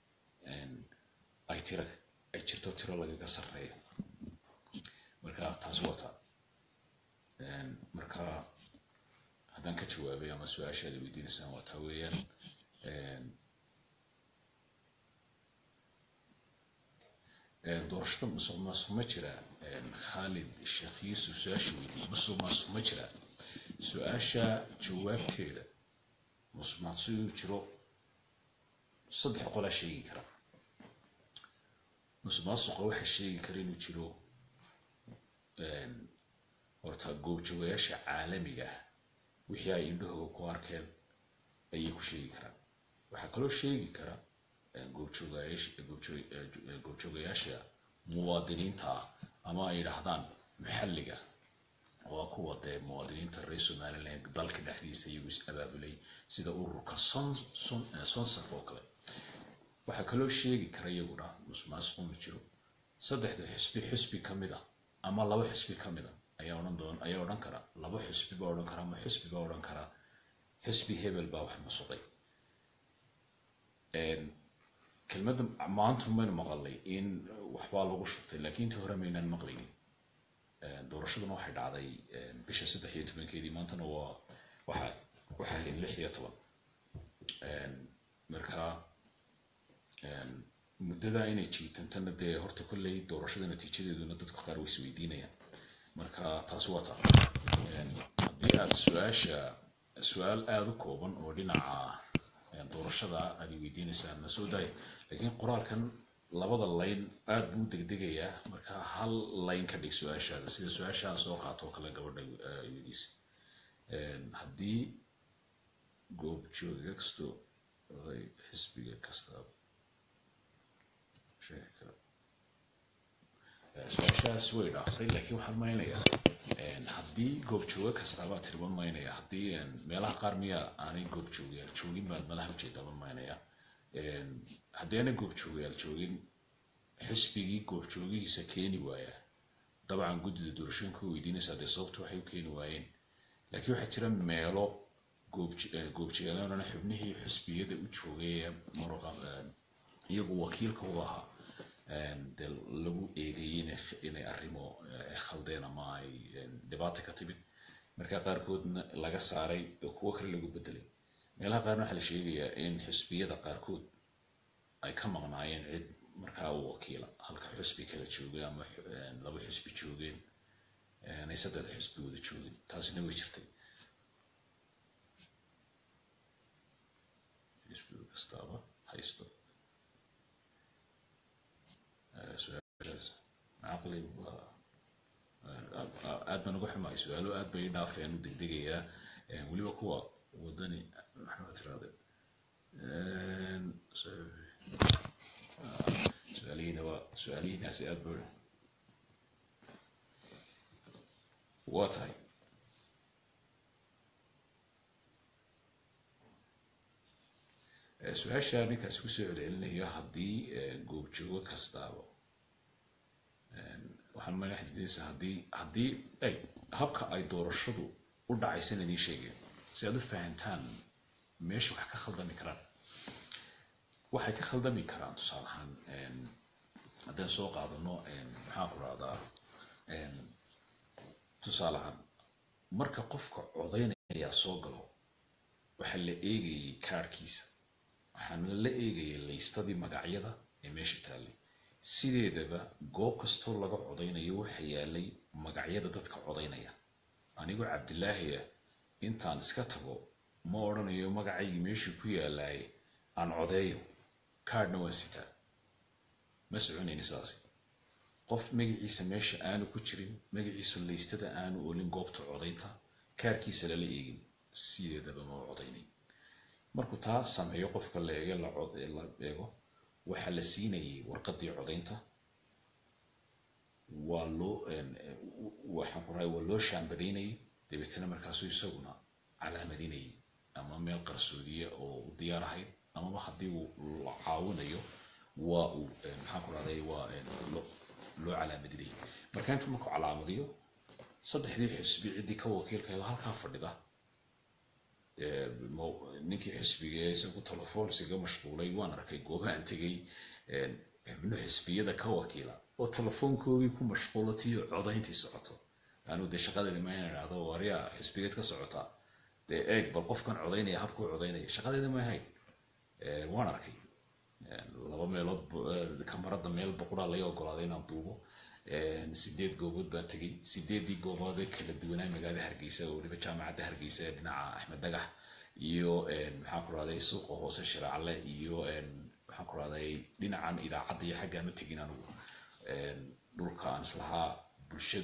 ay tiro ay jirto tiro lagaga sarreeyo marka taasi wata marka haddaan ka jawaabay ama su-aashaada weydiinaysaan waa taa weeyaan doorashada musuq maasuq ma jira khalid sheekh yuusuf su-aasha weydiiyey musuq maasuq ma jira su-aasha jawaabteeda musuq maasuq inuu jiro saddex qolaa sheegi kara musuq maasuqa waxaa sheegi kara inuu jiro horta goobjoogayaasha caalamiga ah wixii ay indhahooga ku arkeen ayay ku sheegi karaan waxaa kaloo sheegi kara goobjoogayaasha muwaadiniinta ah ama ay yidhaahdaan maxalliga waa kuwa dee muwaadiniinta reer somaliland dalka dhexdiisa iyagu is abaabulay sida ururka sonsaf oo kale waxaa kaloo sheegi kara iyaguna musuqmaasuqu ma jiro saddexda xusbi xusbi ka mid a ama laba xusbi ka mid a ayaa odhan doon ayaa odhan kara laba xusbi baa odhan kara ama xusbi baa odhan kara xusbi hebel baa wax musuqay kelmadda maantu maynu maqalnay in waxbaa lagu shubtay laakiin intii hore maynaan maqlaynin doorashaduna waxay dhacday bisha saddex iyo tobankeedii maantana waa waxa waxay ahayd lix iyo toban marka muddada inay jiitantana dee horta kolley doorashada natiijadeeduna dadka qaar way isweydiinayaan marka taasi waa taa haddii aad su-aasha su-aal aada u kooban oo dhinaca doorashada aad weydiinaysaan na soo daaya laakiin qoraalkan labada layn aada buu degdegayaa marka hal layn ka dhig su-aashaada sida su-aashaa soo qaato oo kale gabadha weydiisa haddii goobjooga kasto xisbiga kastaaba sheegi kara su-aashaas way dhaaftay laakiin waxaan maynayaa haddii goobjooga kastaabaa tirban maynaya haddii meelaha qaar miya aanay goobjoogayaal joogin baad malaha ujeedaaban maynaya haddii aanay goobjoogayaal joogin xisbigii goobjoogihiisa keeni waaya dabcan guddida doorashooyinka weydiinaysaa dee sababta waxay u keeni waayeen laakiin waxaa jira meelo goobjoogayaal xubnihii xisbiyada u joogay muruqa iyagu wakiilka u ahaa dee lagu eedeeyey inay arrimo khaldeen ama ay dhibaata ka timid marka qaarkoodna laga saaray oo kuwo kale lagu bedelay meelaha qaarna waxaa la sheegayaa in xusbiyada qaarkood ay ka maqnaayeen cid markaa u wakiila halka xusbi kala joogay ama laba xusbi joogeen ay saddex xusbi wada joogin taasina way jirtay xusbiga kastaaba haysto caqli aad baan uga xumahay su-aalo aad bay dhaafeen u degdegayaa weliba kuwa wadani maxaa tirahde su-aalihiina waa su-aalihiinaasi aad ba waa tahay su-aasha ninkaasi kusoo celcelinayo haddii goobjoogo kastaaba waxaan madaxdiisa haddii haddii ay habka ay doorashadu u dhacaysan idiin sheegeen si aad u fahantaan meesha wax ka khaldami karaan waxay ka khaldami karaan tusaale ahaan haddaan soo qaadano maxaan ku rahdaa tusaale ahaan marka qofka codaynaya soo galo waxaa la eegayay kaarhkiisa waxaana la eegayay laystadii magacyada ee meesha taallay sideedaba goob kastoo laga codaynayo waxa yaalay magacyada dadka codaynaya anigoo cabdilaahi ah intaan iska tago ma odhanayo magacaygii meeshuu ku yaalaay aan codeeyo kaadhna waan sitaa ma soconayni saasi qof magaciisa meesha aanu ku jirin magaciisa laystada aanu olin goobta codaynta kaarhkiisa lala eegin sideedaba ma codaynay markuu taa sameeyo qofka la eege la eego waxaa la siinayay warqadii codaynta waa loo waxaan ku rahay waa loo shaambadaynayay dabeetana markaasuu isaguna calaamadinayay ama meel qarsoodiya oo u diyaar ahayd amaba haddii uu la caawinayo waa uu maxaan ku rahday waa loo calaamadinayay marka intuu markuu calaamadiyo saddexdii xusbi ciddii ka wakiilkaedo halkaa fadhida ninkii xisbiga ee isagu telefoon isaga mashquulay waan arkay goobahan tegay xubno xisbiyada ka wakiila oo telefoonkoogii ku mashquulatiyo codayntii socoto anuu dee shaqadeeda ma ina idhahdo waryaa xisbigeed ka socotaa dee eeg bal qofkan codaynaya habkuu codaynaya shaqadeeda ma ahayn waan arkay laba meelood kamarada meel boqoraa laga ogolaaday inaan duubo sideed goobood baan tegay sideedii goobood ee kala duwanaa magaalada hargeysa oo weliba jaamacadda hargeysa ee dhinaca axmed dagax iyo maxaan ku rahday suuqa hoose shiraacle iyo maxaan ku rahday dhinacan idaacadda iyo xaggaa ma tegin anigu dhulka aan islahaa bulshadu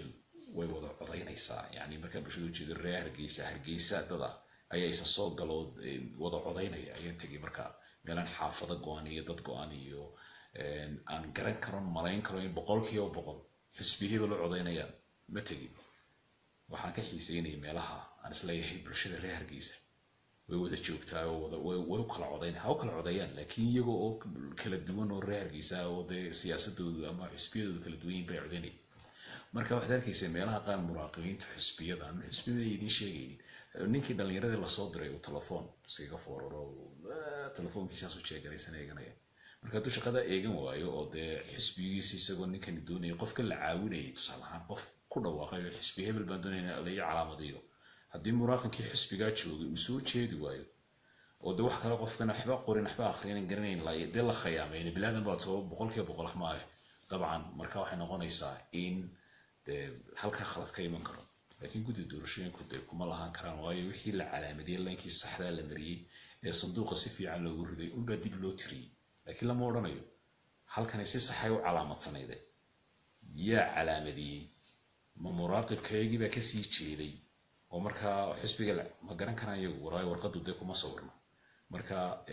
way wada codaynaysaa yani markaa bulshada ujeedo reer hargeysa hargeysa dada ayaa isa soo galoo wada codaynaya ayaan tegay markaa meelaan xaafado go-an iyo dad go-an iyo aan garan karon malayn karo in boqol kiiba boqol xisbiyahaba la codaynayaan ma tegin waxaan ka xiiseynayay meelaha aan isleeyahay bulshada reer hargeysa way wada joogtaa oo wada way way u kala codaynaya ha u kala codeeyaan laakiin iyaga oo kala duwan oo reer hargeysa oo dee siyaasadoodu ama xisbiyadoodu kala duwan yihin bay codaynaya marka waxaad arkaysa meelaha qaar muraaqibiinta xisbiyada aan xisbiyada idiin sheegaynin ninkii dhallinyaradii lasoo diray uu telefoon iskaga fooraro telefoonkiisaas u jeeganaysan eeganaya marka hadduu shaqada eegan waayo oo dee xisbigiisi isagoo ninkani doonaya qofka la caawinayay tusaale ahaan qof ku dhawaaqay oo xisbi hebel baan doonaya laga calaamadiyo haddii muraaqinkii xisbigaa joogay uu soo jeedi waayo oo de wax kale qofkan waxba qorin waxba akrinin garanayn la dee la khayaamayna bilaadan baa too boqolkiiba boqol maayo dabcan marka waxay noqonaysaa in dee halkaa khalad ka iman karo laakiin guddi doorashooyinku dee kuma lahaan karaan waayo wixii la calaamadiyey laankii saxdaa la mariyey ee sanduuqa si fiican loogu riday unbaa dib loo tiriyey laakiin lama odhanayo halkani si saxay u calaamadsanayde yaa calaamadiyey ma muraaqibkaygii baa kasii jeeday oo markaa xisbiga ma garan karaan iyagu waraayo warqadu dee kuma sawirna marka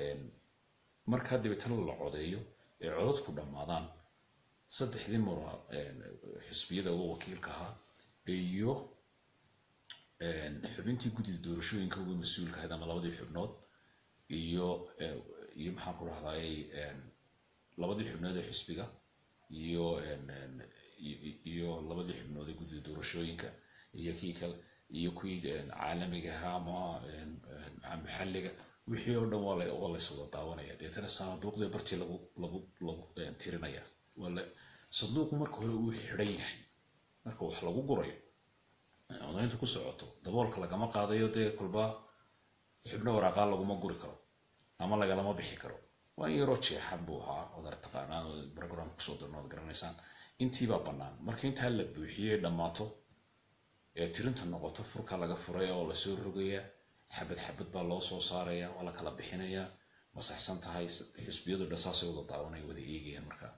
markaa dabeetana la codeeyo ee codadku dhammaadaan saddexdii mura xisbiyada uga wakiilka ahaa iyo xubintii guddida doorashooyinka uga mas-uulka ahayd ama labadii xubnood iyo iyo maxaan ku rahday labadii xubnood ee xisbiga iyo iyo labadii xubnood ee guddida doorashooyinka iyo kii kale iyo kuwii caalamiga ahaa ama maxaa maxalliga wixii oo dhan waa la waa la iswada daawanaya deetana sanduuqdii bartii lagu lagu lagu tirinaya waa la sanduuqu marka hore uu xidhan yahay marka wax lagu gurayo codayntu ku socoto daboolka lagama qaadayo dee kolba xubno waraaqaa laguma guri karo ama lagalama bixi karo waa in yaroo jeexan buu ahaa odaar taqaanaan oo program kusoo dirno ood garanaysaan intiibaa bannaan marka intaa la buuxiyey dhammaato ee tirinta noqoto furka laga furaya oo lasoo rogaya xabad xabad baa loo soo saaraya waa la kala bixinayaa masaxsan tahay xisbiyadu dhan saasay wada daawanaya wada eegayaan markaa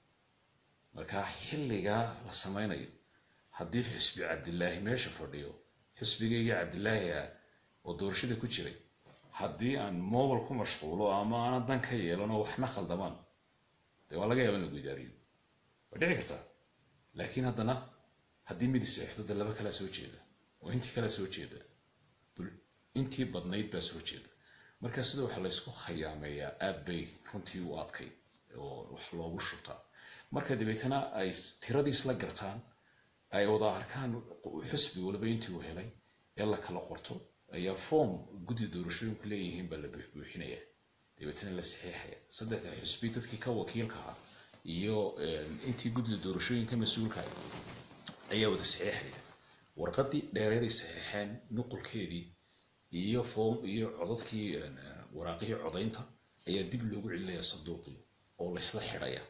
marka xilligaa la samaynayo haddii xisbi cabdilaahi meesha fadhiyo xisbigaygii cabdilaahi ah oo doorashada ku jiray haddii aan mobile ku mashquulo ama aanan dan ka yeelano waxna khaldamaan dee waa laga yaaba in lagu idaariyo waa dhici kartaa laakiin haddana haddii midi seexdo dee laba kalaa soo jeeda oo intii kalaa soo jeeda intii badnayd baa soo jeeda marka sida waxa laysku khayaameeyaa aad bay runtii u adkay oo wax loogu shubtaa marka dabeetana ay tiradii isla gartaan ay wada arkaan xisbi waliba intii uu helay ee la kala qorto ayaa form guddi doorashooyinku leeyihiin baa la buuxbuuxinaya dabeetana la saxiixaya saddexda xisbi dadkii ka wakiilka ah iyo intii guddida doorashooyinka mas-uulka ayaa wada saxiixaya warqadii dheereeday saxiixeen nuqulkeedii iyo form iyo codadkii waraaqihii codaynta ayaa dib loogu celinaya sanduuqii oo laysla xidhaya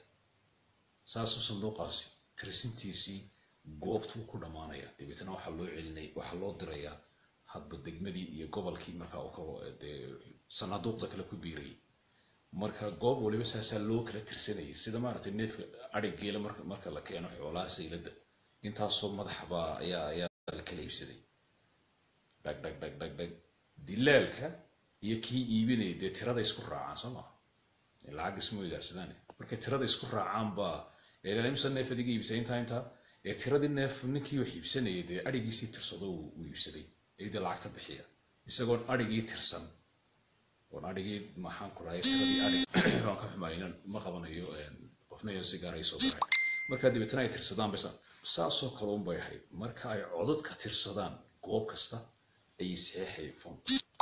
saasuu sanduuqaasi tirsintiisii goobtuu ku dhammaanaya dabeetana waxaa loo celinay waxaa loo dirayaa hadba degmadii iyo gobolkii markaa dee sanaaduuqda kale ku biirayay marka goob waliba saasaa loo kala tirsanayay sida maaragtay neefka adhig geela marka marka la keeno xoolaha saylada intaasoo madaxbaa ayaa ayaa la kala iibsaday dhag dhag dhag dhag dhag dilaalka iyo kii iibinaya dee tirada isku raacaan soo maa lacag isma weydaarsadaan markay tirada isku raacaan baa imsa neef adiga iibsay intaa intaa ee tiradii neef ninkii wax iibsanayay dee adhigiisii tirsado uu iibsaday ayadii lacagta bixiya isagoon adhigii tirsan oon adhigii maxaan ku dhahay tiradii adhig waan ka xumaynan ma qabanayo qofna iyo sigaar ay soo baray marka dabeetana ay tirsadaan bas saasoo kale un bay ahayd marka ay codadka tirsadaan goob kasta ayay saxeexay fon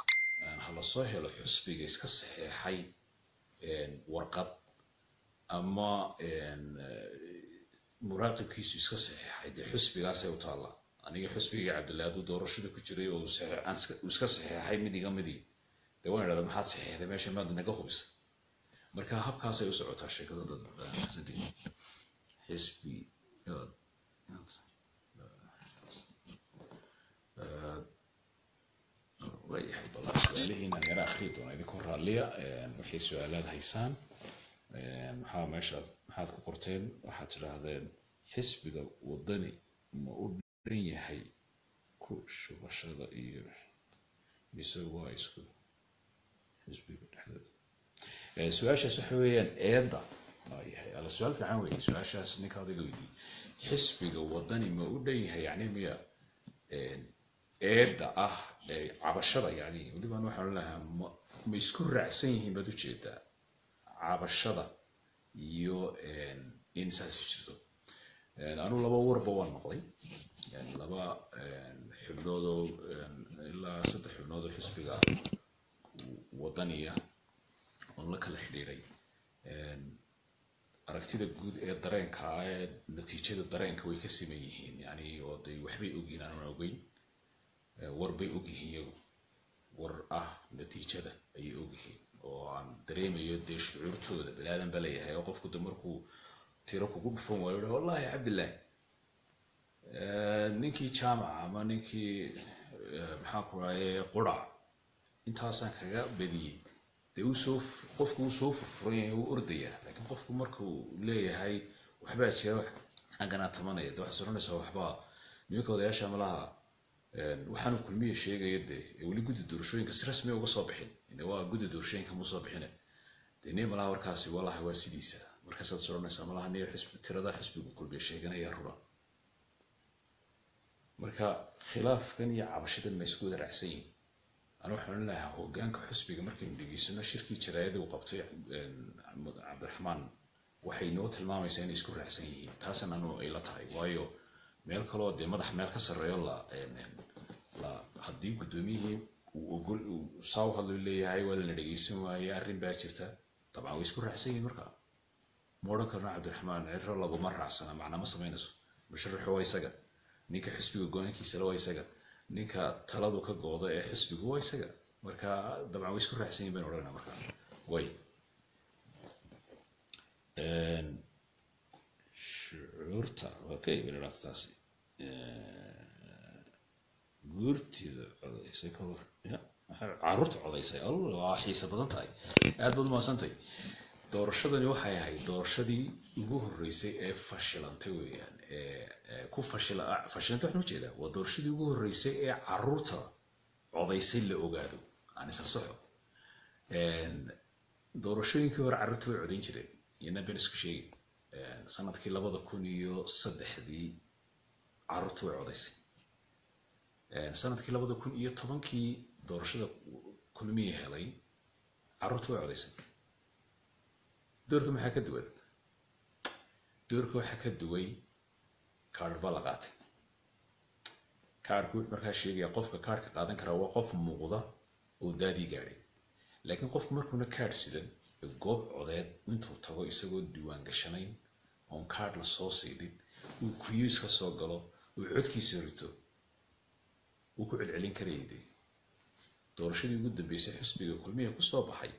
ha la soo helo xusbiga iska saxeexay warqad ama muraaqibkiisu iska saxeexay dee xusbigaasay u taallaa aniga xusbigii cabdillahi hadduu doorashada ku jiray oo uu iska saxeexay midiga midig dee waan idhahda maxaad saxeexday meesha maad naga hubisa marka habkaasay u socotaa sheekada dad xisbi waayahay bal su-aalihiinaan yara akhriyi doona idinkoo raalliya waxay su-aalaad haysaan maxaa meesha maxaad ku qorteen waxaad tidhaahdeen xisbiga wadani ma u dhan yahay ku shubashada iyo mise waa isku xisbiga dhexdooda su-aashaas waxa weeyaan eedda yahay alla su-aal fiican weeye su-aashaas ninka adiga weydiiyey xisbiga wadani ma u dhan yahay yani miya eedda ah cabashada yani welibaan waxaan leeyahay ma ma isku raacsan yihiin baad ujeedaa cabashada iyo in saasi jirto anuu laba warba waan maqlay laba xubnoodoo ilaa saddex xubnoodoo xisbiga wadaniya oon la kala xidhiiray aragtida guud ee dareenka ee natiijada dareenka way ka siman yihiin yani oo de waxbay ogyihiin aanan ogeyn warbay ogyihiin iyagu war ah natiijada ayay ogyihiin oo aan dareemayo dee shucuurtooda balaadan ba leeyahay oo qofku de markuu tiro kugu dhufan waayo wallahi cabdillahi ninkii jaamaca ama ninkii maxaa ku rahaye qurac intaasaan kaga badiyey dee usoo qofku uu soo furfuran yahay wuu ordayaa laakiin qofku markuu leeyahay waxbaa jira xagganaa tamanaya de waxaad soranaysaa waxbaa nimanka odayaasha malaha waxaanu kulmiya sheegaya dee weli guddi doorashooyinka si rasmi uga soo bixin waa guddi doorashooyinka mu soo bixine dee ne malaha warkaasi wallahi waa sidiisa markaasaad soranaysaa malaha niyo xisbi tirada xisbigu kulmiya sheeganaya rura marka khilaafkan iyo cabashadan ma isku wada raacsan yihin ana waxaan lahaa hogaanka xusbiga markaynu dhegeysano shirkii jaraayada uu qabtay cabdiraxmaan waxay noo tilmaamaysaa inay isku raacsan yihiin taasna anu ay la tahay waayo meel kaloo dee madax meel ka sarreeyo la la haddii guddoomiyihii uu ogol uu saa u hadlo leeyahay waa lana dhegeysan waaye arrin baa jirta dabcan way isku raacsan yihiin marka ma odhan karno cabdiraxmaan ciro laguma raacsana macnaa ma samaynayso musharaxu waa isaga ninka xisbiga go-aankiisa la waa isaga ninka taladu ka gooda ee xisbigu waa isaga marka dabcan way isku raacsan yihin baynu odhanaa marka way shucuurta okay baynu dhaaf taasi guurtida codaysay ka hor ya caruurta codaysay al waa xiisa badan tahay aad baad umaadsantay doorashadani waxay ahayd doorashadii ugu horreysay ee fashilantay weeyaan ee ku fashila fashilantay waxaan ujeedaa waa doorashadii ugu horreysay ee caruurta codaysay la ogaado aan isa saxo doorashooyinkii hore carruurta way codayn jireen iyana ben isku sheegi sanadkii labada kun iyo saddexdii carruurta way codaysay sanadkii labada kun iyo tobankii doorashada kulmiya helay carruurta way codaysay doorka maxaa ka duwan doorka waxaa ka duway kaadh baa la qaatay kaadhku wuxuu markaa sheegayaa qofka kaadhka qaadan karaa waa qof muuqda oo daadii gaadhay laakiin qofku markuuna kaadh sidan goob codeed intuu tago isagoo diiwaan gashanayn oon kaadh la soo siidin uu kuyuus ka soo galo uu codkiisa rito wuu ku celcelin karayay dee doorashadii ugu dambeysay xusbiga kulmiya ku soo baxay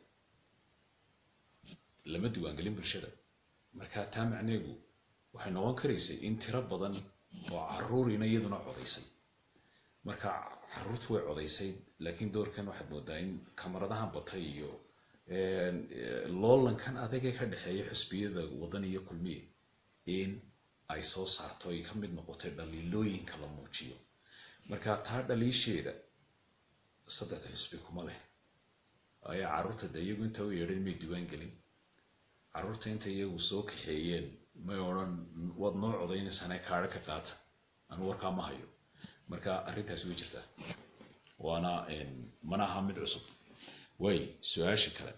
lama diiwaangelin bulshada marka taa macneegu waxay noqon karaysay in tiro badan oo caruurina iyaduna codaysay marka caruurtu way codaysay laakiin doorkan waxaad moodaa in kamaradahan batay iyo loolankan adagee ka dhexeeya xusbiyada wadan iyo kulmiye in ay soo saarto ay ka mid noqotay dhaliilooyinka la muujiyo marka taa dhaliisheeda saddexda xusbi kuma leh ayaa caruurta de iyagu inta u yeedhan may diiwaan gelin caruurta inta iyagu soo kaxeeyeen may odhan waad noo codaynaysaane kaadho ka qaata anu warkaa ma hayo marka arrintaasi way jirtaa waana mana aha mid cusub way su-aasha kale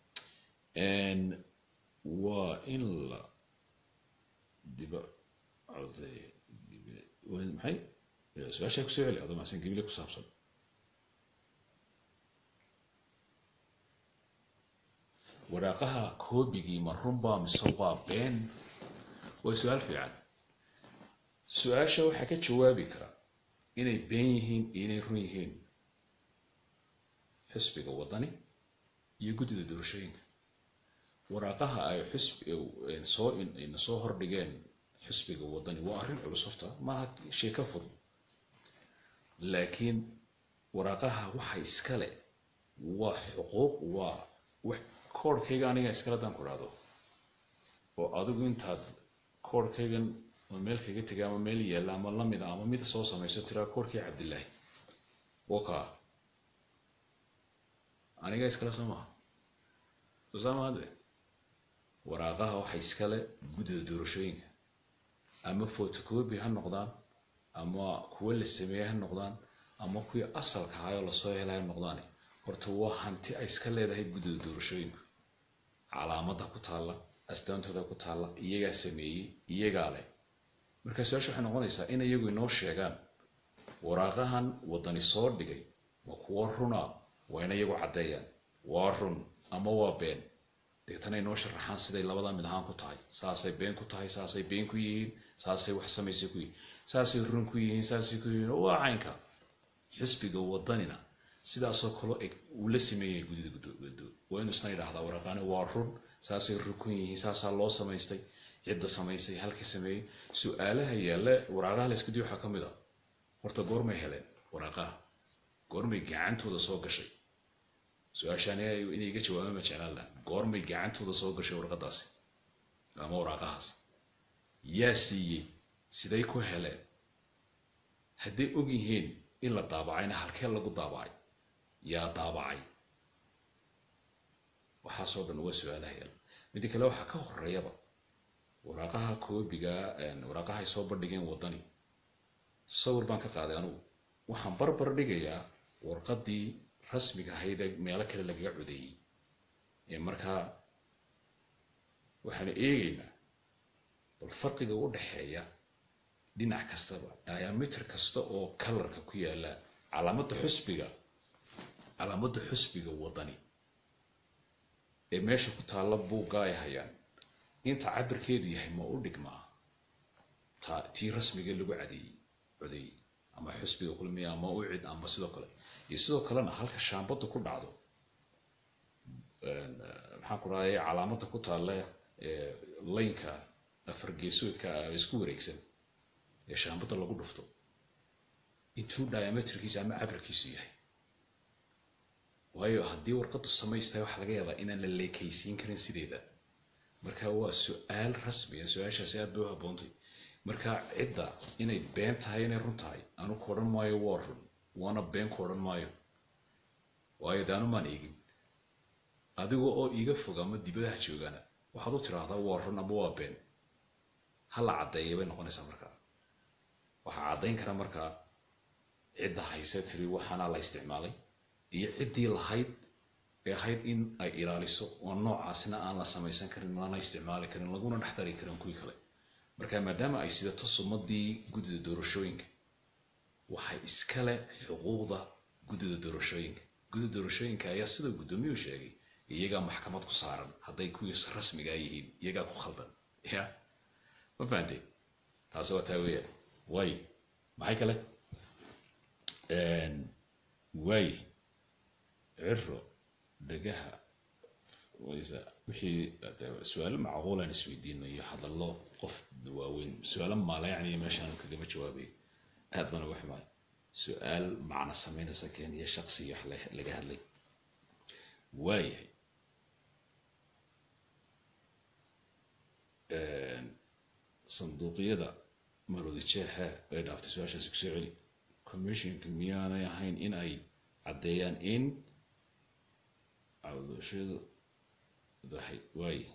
waa in la diba coday maxay su-aashaa kusoo celi adoo maasan gibile ku saabsan waraaqaha koobigii ma runbaa mise waa been waa su-aal fiican su-aasha waxaa ka jawaabi kara inay been yihiin iyo inay run yihiin xisbiga wadani iyo guddida doorashooyinka waraaqaha ay xusbi soo ina soo hordhigeen xisbiga wadani waa arrin culus horta maaha sheeko fudud laakiin waraaqaha waxa iskale waa xuquuq waa koorhkayga aniga iskale haddaan ku dhahdo oo adigu intaad koorhkaygan ama meel kaga tegay ama meel yaalla ama lamida ama mid soo samayso tiraa koorkii cabdillaahi waka aniga iskale soo maha sosaamaade waraaqaha waxa iskale guddida doorashooyinka ama photocopy ha noqdaan ama kuwo la sameeyey ha noqdaan ama kuwii asalka ahaayoo lasoo helay ha noqdaan horta waa hanti ay iska leedahay guddida doorashooyinka calaamada ku taalla astaantooda ku taalla iyagaa sameeyey iyagaa leh marka su-aasha waxay noqonaysaa in iyagu inoo sheegaan waraaqahan waddani soo dhigay ma kuwo runa waa ina iyagu caddeeyaan waa run ama waa been deetana inoo sharaxaan siday labada mid ahaan ku tahay saasay been ku tahay saasay been ku yihiin saasay wax samaysay ku yihiin saasay run ku yihiin saasay ku yihiin waa caynka xisbiga waddanina sidaasoo kaloo eg uu la sameeyay guddida guddo waa inuu isna idhaahdaa waraaqaani waa run saasay rukun yihiin saasaa loo samaystay cidda samaysay halka sameeyey su-aalaha yaalla waraaqaha la iska diyo waxaa ka mid a horta goormay heleen waraaqaha goormay gacantooda soo gashay su-aashaan inay iga jawaabaan ma jeclaan laha goormay gacantooda soo gashay warqadaasi ama waraaqahaas yaa siiyey siday ku heleen hadday og yihiin in la daabacayna halkee lagu daabacay yaa daabacay waxaasoo dhan waa su-aalaha yaal midda kale waxaa ka horeeyaba waraaqaha koobiga waraaqaha ay soo bandhigeen waddani sawir baan ka qaaday anugu waxaan barbar dhigayaa warqadii rasmiga ahayd ee meelo kale lagaga codeeyey ee markaa waxaanu eegaynaa bal farqiga u dhexeeya dhinac kastaba diameter kasta oo kalarka ku yaala calaamadda xusbiga calaamadda xusbiga waddani ee meesha ku taalla buugga ay hayaan inta cabirkeedu yahay ma u dhigmaa ta tii rasmiga lagu cadeeyey codeeyey ama xusbiga kulmiya ama u cid ama sidoo kale iyo sidoo kalena halka shaambadda ku dhacdo maxaan ku rahday calaamadda ku taalla laynka afar geesoodka isku wareegsan ee shaambadda lagu dhufto intuu diameterkiisa ama cabirkiisu yahay waayo haddii warqaddu samaystahay waxaa laga yaabaa inaan la leekaysiin karin sideeda marka waa su-aal rasmiya su-aashaasi aad bay u habboontay marka cidda inay been tahay inay run tahay anu ku odhan maayo waa run waana been ku odhan maayo waayo de anumaan eegin adiga oo iiga fog ama dibadaha joogana waxaad u tiraahdaa waa run ama waa been ha la caddeeya bay noqonaysaa markaa waxaa caddayn kara markaa cidda hayse tiri waxaana la isticmaalay iyo ciddii lahayd ee ahayd in ay ilaaliso oo noocaasina aan la samaysan karin lana isticmaali karin laguna dhex dari karin kuwii kale marka maadaama ay sidato sumadii guddida doorashooyinka waxay iskale xuquuqda guddida doorashooyinka guddida doorashooyinka ayaa sida guddoomiyuu sheegay iyagaa maxkamad ku saaran hadday kuwii rasmigaa yihiin iyagaa ku khaldan ya ma fahantay taasi waa taa weeyaan waay maxay kale waay ciro dhagaha wixii su-aalo macquulaan isweydiino iyo hadallo qof waaweyn su-aalo maala yacni meeshaan kagama jawaabay aad baan uga xumaay su-aal macna samaynaysa keeniya shaqsi wax laga hadlay waayahay sanduuqyada marodi jeexa ay dhaaftay su-aashaasi kusoo celi commissionka miyaanay ahayn in ay caddeeyaan in cawdashadu dahay waaye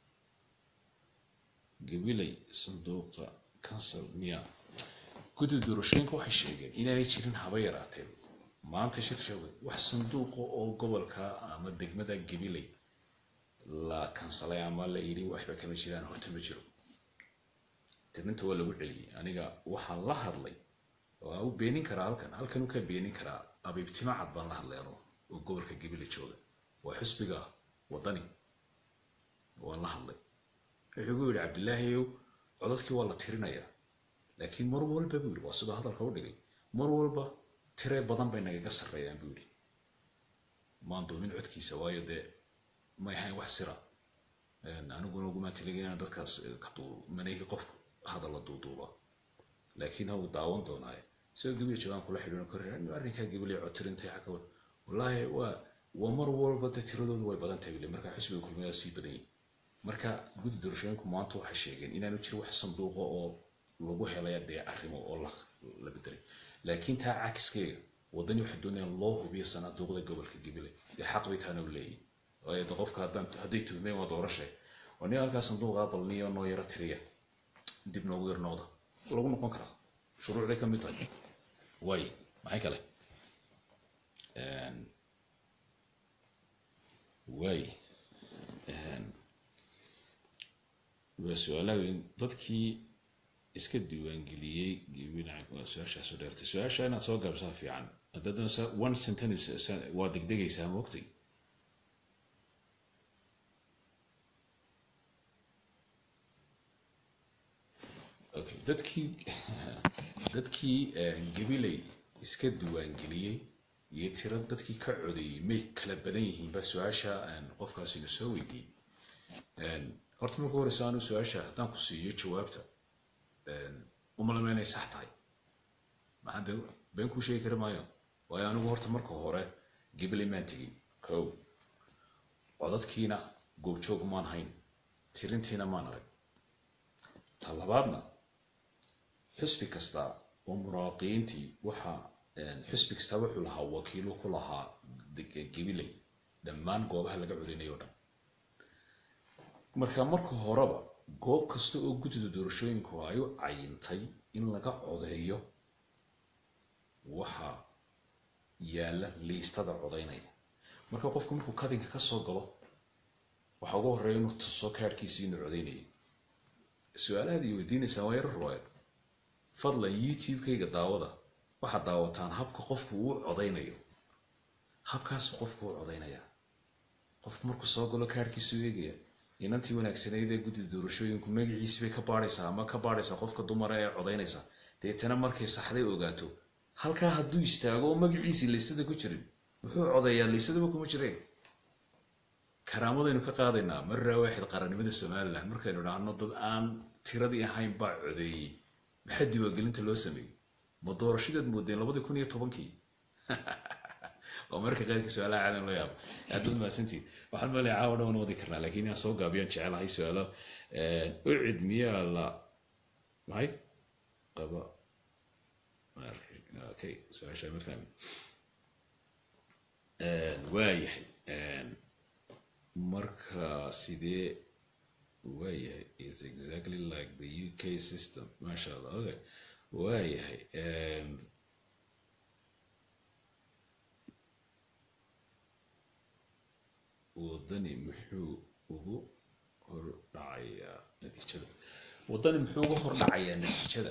gabilay sanduuqa kansal miya guddida doorashooyinka waxay sheegeen inaanay jirin haba yaraateen maanta shir sheegay wax sanduuqa oo gobolka ama degmada gabilay la kansalay ama la yidhi waxba kama jiraan horta ma jiro tirinta waa lagu celiyey aniga waxaan la hadlay waa u beenin karaa halkan halkan uu ka beenin karaa abiibtima cad baan la hadlay ano oo gobolka gabilay jooga waa xusbiga waddani waan la hadlay wuxuu gu yidhi cabdilaahiyow codadkii waa la tirinayaa laakiin mar walba buu yidhi waa sidoo hadalka u dhigay mar walba tire badan bay nagaga sarreeyaan buu yidhi maan doomin codkiisa waayo dee may ahayn wax sira aniguna ugumaan tiligay inaan dadkaas manayhi qofku hadalla duuduuba laakiin hau daawan doonaaye isagoo gabiya joogaan kula xidhiino korre arrinkaa gabilay cod tirintay xaka wad wallaahi waa waa mar walba dee tiradoodu way badan tahay bile marka xusbiga kulmiyaa sii badan yihin marka guddi doorashooyinku maanta waxay sheegeen inaanu jiro wax sanduuqa oo lagu helaya dee arrimo oo la la bedelay laakiin taa cakiskeega wadani waxay doonayaan loo hubiyo sanaaduuqda gobolka gabiley dee xaq bay taana u leeyihin waayo de qofka haddaan hadday tuhmeen waa doorashe waa nin halkaa sanduuqa balniyo noo yaro tiriya dib noogu yar noqda lagu noqon karaa shuruucday ka mid tahay way maxay kale way waa su-aalaha weyn dadkii iska diiwaangeliyey waa su-aashaas u dheertay su-aasha inaad soo gaabsaa fiican haddadana one sentence waa degdegaysaa moogtay okay dadkii dadkii gabiley iska diiwaangeliyey iyo tiro dadkii ka codeeyey may kala badan yihiin ba su-aasha qofkaasina soo weydiiyey horta marka horeysa anu su-aasha haddaan ku siiyo jawaabta umalama inay sax tahay maxaa de been kuu sheegi kari maayo waayo anigu horta marka hore gabiley maan tegin ko codadkiina goobjoog maan hayn tirintiina maan arag ta labaadna xusbi kasta oo muraaqiyiintii waxa xusbi kasta wuxuu lahaa wakiilo ku lahaa gabiley dhammaan goobaha laga codinayo o dhan marka marka horeba goob kasta oo guddida doorashooyinku ay u cayintay in laga codeeyo waxa yaalla liistada codaynaya marka qofku markuu kadinka ka soo galo waxaa ugu horreeya inuu tuso kaadhkiisii inuu codaynayay su-aalahaad i weydiinaysaa waa yaro ruwaayad fadlan youtube-kayga daawada waxaad daawataan habka qofku uu codaynayo habkaasu qofku uu codaynayaa qofku markuu soo galo kaadhkiisu eegaya inantii wanaagsanayd ee guddida doorashooyinku magaciisi bay ka baadhaysaa ama ka baadhaysaa qofka dumara ee codaynaysa deetana markay saxday ogaato halkaa hadduu istaago oo magaciisii laystada ku jirin muxuu codeeyaa laysadaba kuma jireen karaamadaynu ka qaadaynaa maraa waaxid qarannimada somalilan markaynu dhahno dad aan tiradii ahayn baa codeeyey maxaa diiwaangelinta loo sameeyey ma doorashadeed moodeen labadii kun iyo tobankii waa marka qayrka su-aalaha caadan loo yaabo aad baad mahadsantihin waxaan malaya caawa dhawan wadi karnaa lakin inaan soo gaabiyaan jecelahay su-aalo ucid miyaa la maxay qaba okay su-aasha ma fahmin waayahay marka sidee waayahay is exactly like the uk system masha allah okay waayahay wadani muxuu ugu hordhacayaa natiijada wadani muxuu uga hordhacayaa natiijada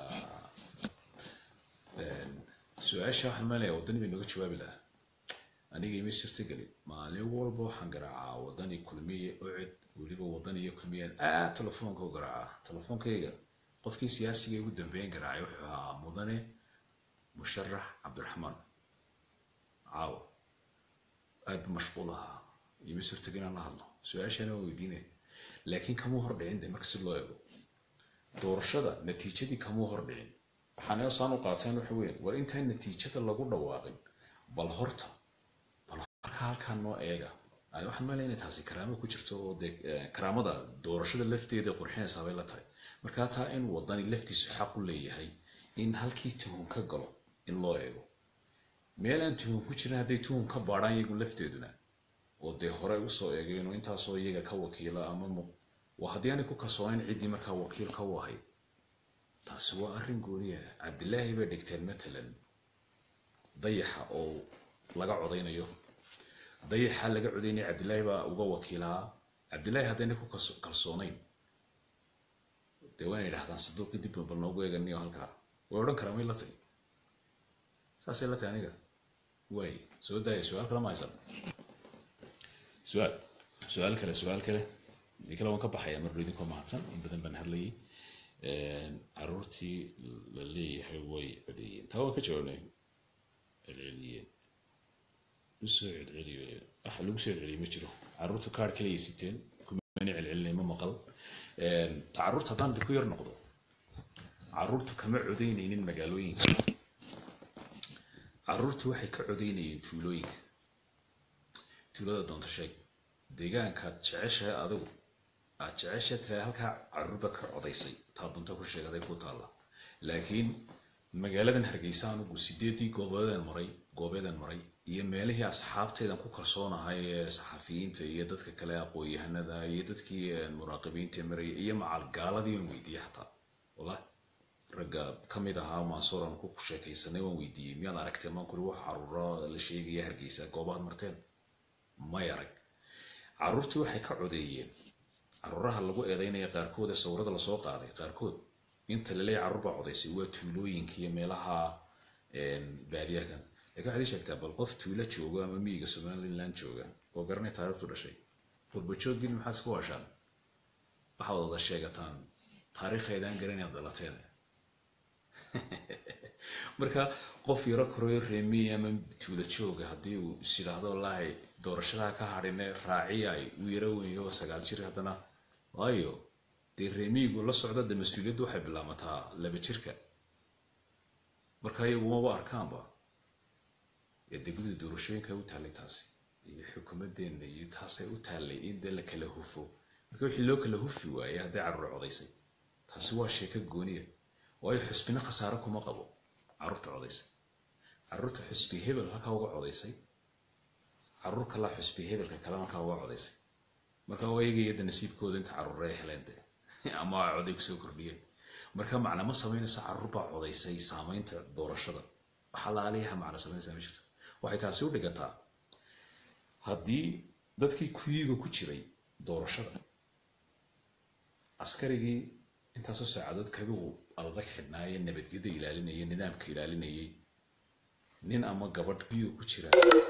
su-aasha waxaan maalaya wadani bay nooga jawaabi lahaa aniga ima suurtagelin maalin walba waxaan garaacaa wadani kulmiye ocid weliba wadani iyo kulmiyaan aad telefoonka u garaacaa telefoonkayga qofkii siyaasiga ugu dambeyn garaacay wuxuu ahaa mudane musharax cabdiraxmaan caawa aad bu mashquul ahaa ima suurtaga inaan la hadlo su-aashana waa weydiinaya laakiin kamuu hordhicin de marka si loo eego doorashada natiijadii kamuu hordhicin waxaana saan u qaateen waxa weyan war intaan natiijada lagu dhawaaqin bal horta bal marka halkaa noo eega waxaan maalaya inay taasi karaamo ku jirto oo dee karaamada doorashada lafteeda qurxinaysaa bay la tahay markaa taa in wadani laftiisu xaq u leeyahay in halkii tuhun ka galo in loo eego meel aan tuhun ku jirin hadday tuhun ka baadhaan iyagu lafteeduna oo dee hore usoo eegeen oo intaasoo iyaga ka wakiila ama waa haddii aanay ku kalsoonayn ciddii markaa wakiil ka u ahayd taasi waa arrin gooniya cabdilaahi bay dhigteen matalan dayaxa oo laga codaynayo dayaxa laga codaynaya cabdilaahi baa uga wakiilahaa cabdilaahi haddayna ku kalsoonayn dee waana yidhahdaan saduuqi dib bal noogu eeganiyo halkaa way odhan karaa may la tahay saasay la tahay aniga waay soo daaya su-aal kale ma haysan su-aal su-aal kale su-aal kale dii kale waan ka baxaya marba idinkoo mahadsan in badan baan hadlayay caruurtii la leeyahay way codeeyeen taa waan ka jawaabnay celceliyeen usoo celceliyo wax lagu soo celceliyo ma jiro caruurtu kaar kaliya siteen kumana celcelinay ma maqal ta caruurta haddaan ku yar noqdo caruurtu kama codeynaynin magaalooyinka caruurtu waxay ka codeynayeen tuulooyinka tuulada doonta sheeg deegaankaad jeceshahay adigu aad jecesha tira halkaa caruurba ka codaysay taa dunta ku sheegaday ku taalla laakiin magaaladan hargeysa anugu sideedii goobeedaan maray goobeedaan maray iyo meelihii asxaabtaydan ku kalsoonahay ee saxafiyiinta iyo dadka kale aqoon-yahanada iyo dadkii muraaqibiinta maraya iyo macalgaaladii waan weydiiyey xataa wallahi ragga kamid ahaa mansuur aan ku sheekaysanay waan weydiiyey miyaad aragteen maan kuri wax caruuro la sheegaya hargeysa goobaad marteen may arag caruurtii waxay ka codeeyeen caruuraha lagu eedeynaya qaarkood ee sawirada lasoo qaaday qaarkood inta laleeya carruur baa codaysay waa tuulooyinka iyo meelaha baadiyakan lakin waxaad ii sheegtaa bal qof tuulo jooga ama miyiga somaliland jooga oo garanay taarikhtu dhashay qurbajoogin maxaad isku washaan waxaad wada sheegataan taariikheedaan garanaad dhalateen marka qof yaro koreyo reemiy ama tuulo jooga haddii uu is yidhaahdo wallaahi doorashadaha ka hadhine raaciyay uu yaro weyo sagaal jir haddana waayo dee reemiyigu la socda de mas-uuliyaddu waxay bilaamataa laba jirka marka iyagumaba arkaanba dee gudida doorashooyinka u taallay taasi iyo xukuumadeenna iyo taasay u taallay in dee la kala hufo marka wixii loo kala hufi waayey hadday carruur codaysay taasi waa sheeko gooniya waayo xusbina khasaare kuma qabo carruurta codaysay carruurta xusbi hebel halkaa uga codaysay carruur kalaa xusbi hebelka kale halkaa uga codaysay marka waa eegayada nasiibkooda inta carruure ay heleen de ama a coday kusoo kordhiyeen marka macna ma samaynaysa carruur baa codaysay saamaynta doorashada waxaa laaliyaha macna samaynaysaa ma jirto waxay taasi u dhigataa haddii dadkii kuyiga ku jiray doorashada askarigii intaasoo saacadood kabigu adag xidhnaaye nabadgeda ilaalinayay nidaamka ilaalinayay nin ama gabadh kuyiga ku jira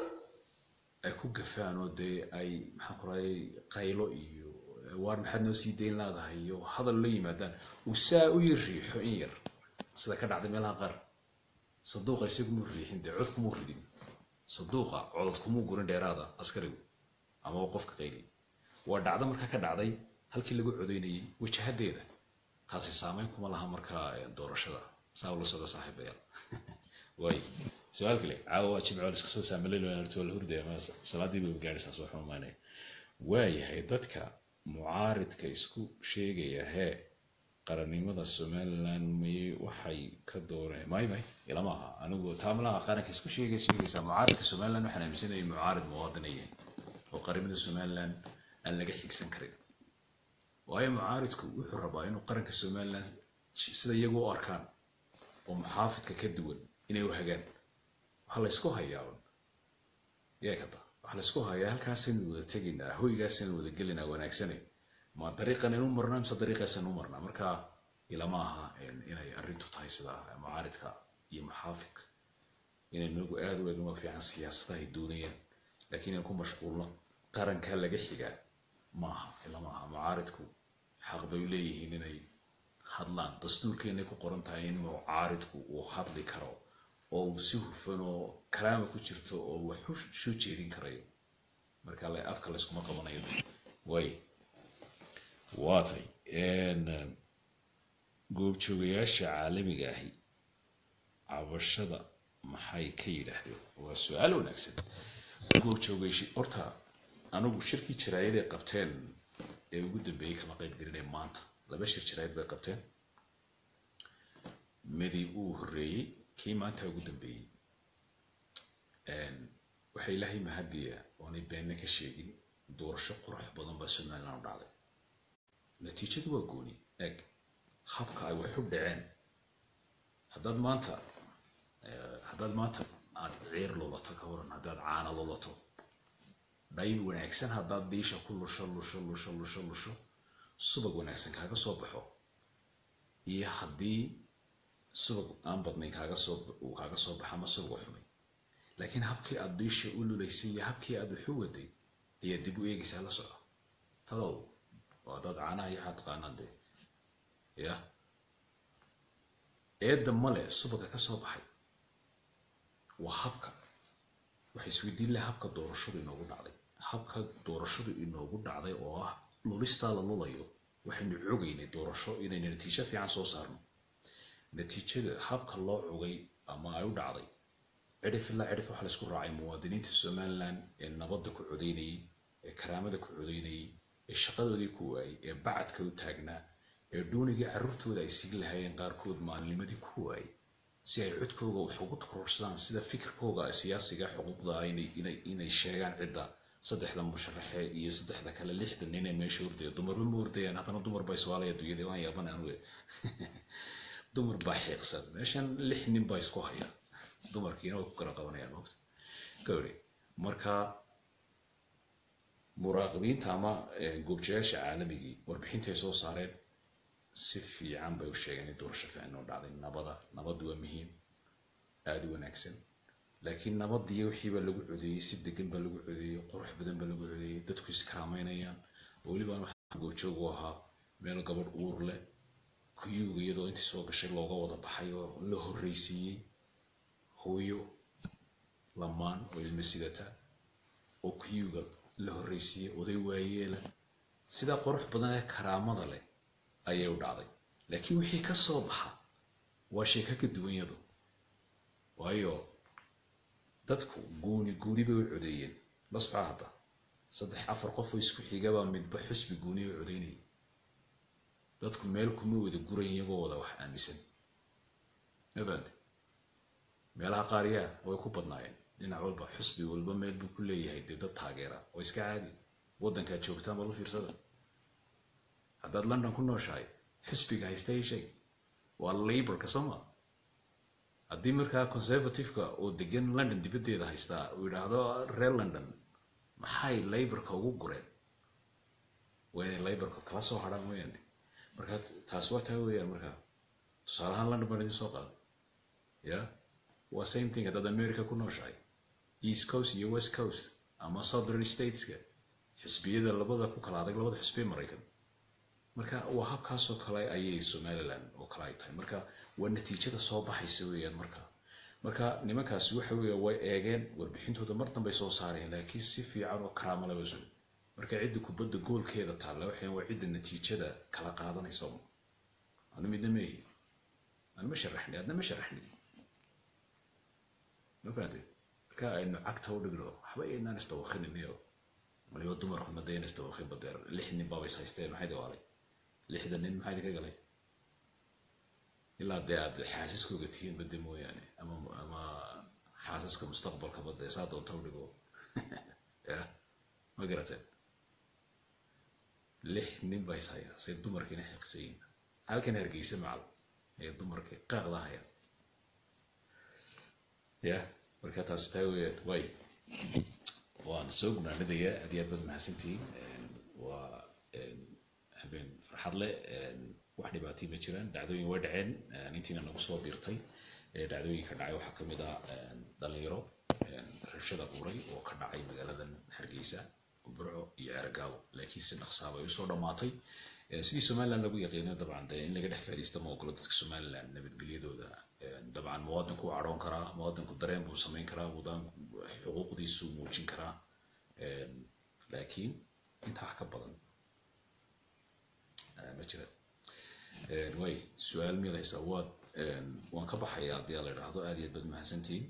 ay ku gafaan oo dee ay maxaan ku rahay qaylo iyo waar maxaad noo sii dayn laadahay iyo hadal la yimaadaan uu saa u yar riixo in yar sida ka dhacday meelaha qaar sanduuqa isagumuu riixin dee cod kumuu ridin sanduuqa codod kumuu gurin dheeraada askarigu amaba qofka qayliy waa dhacdo markaa ka dhacday halkii lagu codeynayay wajahadeeda taasi saameyn kuma laha markaa doorashada saa ula socda saaxiibayaal waay su-aal kale caawa waa jimco la iska soo saamalaynayto la hurdaya ma salaadii bay gaadhaysaa soo xumaanaya waayahay dadka mucaaridka isku sheegaya hee qarannimada somaliland may waxay ka dooreen may may ilama aha anigu taamalaha qaranka isku sheegay sheegaysaa mucaaridka somaliland waxaan aaminsanayay mucaarid muwaadinaya oo qarannimada somaliland aan laga xigsan karin waayo mucaaridku wuxuu rabaa inuu qaranka somaliland sida iyagu u arkaan oo muxaafidka ka duwan inay u hagaan waxaa laysku hayaa un yaa kada waxaa laysku hayaa halkaasaynu wada tegaynaa hoygaasaynu wada gelinaa wanaagsane ma dariiqan inu marnaa mise dariiqaasaynu u marnaa marka ilama aha inay arrintu tahay sida mucaaridka iyo muxaafidka inaynu nagu aada u eegno fiican siyaasadaha ay doonayaan laakiin inaan ku mashquulno qaranka laga xigaa maaha ilama aha mucaaridku xaq bay leeyihiin inay hadlaan dastuurkeenay ku qoran tahay in mucaaridku uu hadli karo oo uu si hufan oo kalaama ku jirto oo wax u soo jeedin karayo marka afka layskuma qabanayo way waatay goobjoogayaasha caalamiga ahi cabashada maxay ka yidhaahdeen waa su-aal wanaagsan goobjoogayshi horta anigu shirkii jiraayaday qabteen ee ugu dambeeyey kama qayb gelinay maanta laba shir jiraayad bay qabteen midi uu horreeyey kii maanta ugu dambeeyey waxay ilaahay mahadiya oonay beenna ka sheegin doorasho qurux badan baa somaliland u dhacday natiijadu waa gooni eeg habka ay wax u dhaceen haddaad maanta haddaad maanta aad ciir lulato ka waran haddaad caana lulato dhayb wanaagsan haddaad diisha ku lusho lusho lusho lusho lusho subag wanaagsan kaaga soo baxo iyo haddii subag aan badnayn kaaga soo uu kaaga soo baxo ama subag xumay laakiin habkii aad diisha u lulaysay iyo habkii aad waxu waday ayaa dib u eegaysaa la soco tadow oo haddaad caanaha iyo waxaa taqaanaan dee ya eedda male subaga ka soo baxay waa habka waxay isweydiin laha habka doorashadu inoogu dhacday habka doorashadu inoogu dhacday oo ah lulistaa la lulayo waxaynu cogaynay doorasho inaynu natiijo fiican soo saarno natiijada habka loo cogay ama ay u dhacday cidhif ilaa cidhif waxa laysku raacay muwaadiniinta somaliland ee nabadda ku codeynayay ee karaamada ku codeynayay ee shaqadoodii ku waayey ee bacadka u taagnaa ee doonigii carruurtooda ay siin lahaayeen qaarkood maalnimadii ku waayey si ay codkooga wax ugu kororsadaan sida fikirkooga siyaasiga xuquuqda ah inay inay inay sheegaan cidda saddexda musharaxe iyo saddexda kale lixda nin ee meesha ordaya dumarba ma ordayaan haddana dumar baa iswaalaya dunyada waan yaaban anuge dumar baa xiiqsan meeshan lix nin baa isku haya dumarkiina way ku kala qabanayaan mogta gawri marka muraaqibiinta ama goobjayaasha caalamigii warbixintay soo saareen si fiican bay u sheegeen in doorasho fiican oo dhacday nabada nabadu waa muhiim aada u wanaagsan laakiin nabadiyo wixiiba lagu codeeyey si degan baa lagu codeeyey qurux badan baa lagu codeeyey dadku iskaraameynayaan oo weliba waxaa goobjoog u ahaa meel gabadh uur leh kuyuuga iyadoo intii soo gashay looga wada baxay oo la horreysiiyey hooyo lamaan oo ilmo sidata oo kuyuuga la horreysiiyey oday waayeela sidaa qurux badan ee karaamada leh ayay u dhacday laakiin wixii ka soo baxa waa sheeko ka duwan yadu waayo dadku guuni guuni bay u codeeyeen la socaa hadda saddex afar qof oo isku xigabaa midba xusbi guuni u codeynayay dadku meel kuma wada guran iyagoo wada wax aaminsan mabante meelaha qaariyaa way ku badnaayeen dhinac walba xusbi walba meel buu ku leeyahay dee dad taageera oo iska caadi waddankaad joogtaan bal u fiirsada haddaad london ku nooshahay xisbiga haysta i sheeg waa laborka sooma haddii markaa conservativeka oo degan london dibaddeeda haystaa uu yidhaahdo reer london maxay laborka ugu gureen waa inay laborka kala soo hadhaan weyaan marka taas waa taa weeyaan markaa tusaale ahaan london baan idin soo qaaday ya waa same thing haddaad america ku nooshahay east coast iyo west coast ama southern stateska xisbiyada labada ku kala adag labada xisbiye maraykan marka waa habkaasoo kale ayay somaliland oo kale ay tahay marka waa natiijada soo baxaysa weeyaan marka marka nimankaasi waxa weeya way eegeen warbixintooda mar dambay soo saareen laakiin si fiican oo karaamo laba soo marka cidda kubadda goolkeeda taalla waxay waa cidda natiijada kala qaadanaysa anu midna meehi anu ma sharaxni adna ma sharaxni ma fahamtay marka aynu cagta u dhigno waxba aynaan istawakhininayo waliba dumarkuna dee in istawakhin badeer lix nin baaba is haysteen maxay dawaalay lixda nin maxaa idinka galay ilaa dee aad xaasaskooga tihiin bade mooyaane ama ama xaasaska mustaqbalka bade saa doonta u dhigo ya ma garateen lix nin baa is haya say dumarkiina xiqsayin halkan hargeysa macal ee dumarkii qaaqda haya ya marka taas taa weeyaan way waan soo gunaanadayaa aad iyo aad baad mahadsantihiin waa habeen farxad leh wax dhibaatay ma jiraan dhacdooyin waa dhaceen intiina nagu soo biirtay dhacdooyinka dhacay waxaa kamid ah dhalinyaro rabshada buuray oo ka dhacay magaaladan hargeysa burco iyo ceergaabo laakiin si dhaqsaaba ay usoo dhammaatay sidii somaliland lagu yaqiino dabcan dee in laga dhex faa'iidaysta ma ogolo dadka somaliland nabadgelyadooda dabcan muwaadinku wuu cadhoon karaa muwaadinku dareen buu samayn karaa xuquuqdiisuu muujin karaa laakiin intaa wax ka badan ma jira way su-aal miyaad haysaa waad waan ka baxayaa haddii aa la idhaahdo aad iyo aad baad mahadsantihiin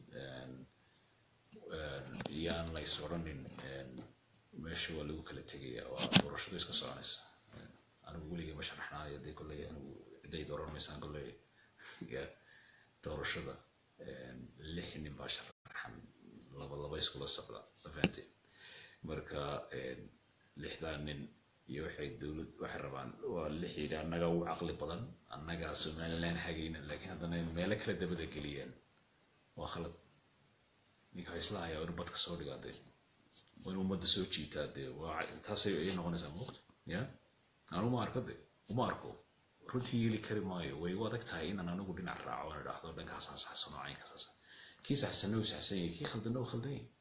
iyaan lays odhanin meesha waa lagu kala tegaya waa doorashadu iska soconaysa anigu weligay ma sharaxnaayo dee kolley anigu ciday dooran maysaan kolley doorashada lix nin baa sharaxan laba laba iskula socda mafahanteen marka lixdaa nin iyo waxay dowlad waxay rabaan waa lix yidhi annaga ugu caqli badan annagaa somaliland hagayna laakiin haddana meelo kala dabada geliyeen waa khalad ninka isla hayaa inu badka soo dhigaa dee waa in ummadda soo jiitaa dee waa taasay ay noqonaysaa muuqto ya anu ma arko de uma arko runtii yeeli kari maayo way u adag tahay inaan anigu dhinac raaco aan idhaahdo dhankaasaan saxsano caynka saasa kii saxsanna uu saxsan yahay kii khaldana uu khaldan yahay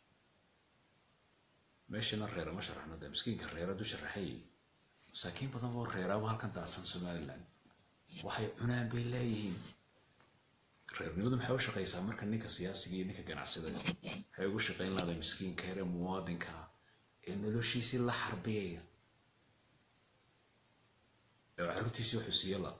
meeshana reera ma sharaxno de miskiinka reera du sharaxay masaakiin badan oo reeraaba halkan daadsan somaliland waxay cunaan bay leeyihiin reernimadu maxay u shaqaysaa marka ninka siyaasiga iyo ninka ganacsida waxay ugu shaqayn lahday miskiinka yare muwaadinka ee noloshiisii la xarbiyaya ee caruurtiisii wuxuu siiya la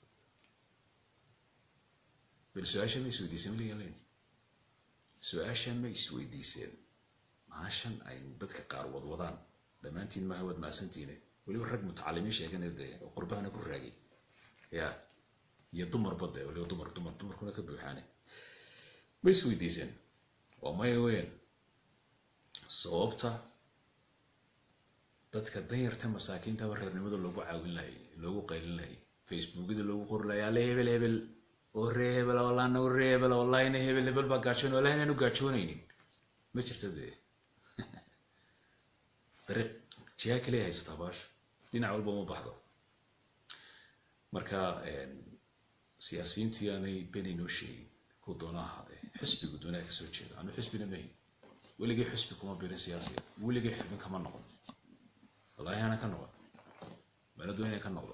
bal su-aasha ma isweydiiseen weligan len su-aasha ma isweydiiseen maashan ay dadka qaar wadwadaan dhammaantiin maaha waad maasantiine weliba rag mutacalimiin sheeganaya dee oo qurbahana ku raagay ya iyo dumarba dee weliba dumar dumar dumarkuna ka buuxaane ma isweydiiseen waa maya weyan sababta dadka danyarta masaakiintaba reernimada loogu caawin lahay loogu qaylin lahay facebookyada loogu qori lahay alle hebel hebel oo ree hebel walaana oo ree hebel wallahina hebel hebel baa gaajoon wallahi inaanu gaajoonaynin ma jirta dee dariiq jiha kaliya haysataa baasha dhinac walba uma baxdo marka siyaasiyiintii aanay beni noo sheegin ku doona ahaadee xisbigu doonaa ka soo jeeda anu xisbina mahi weligay xisbi kuma birin siyaasiga weligay xubin kama noqon wallahi ana ka noqon mana doon inay ka noqdo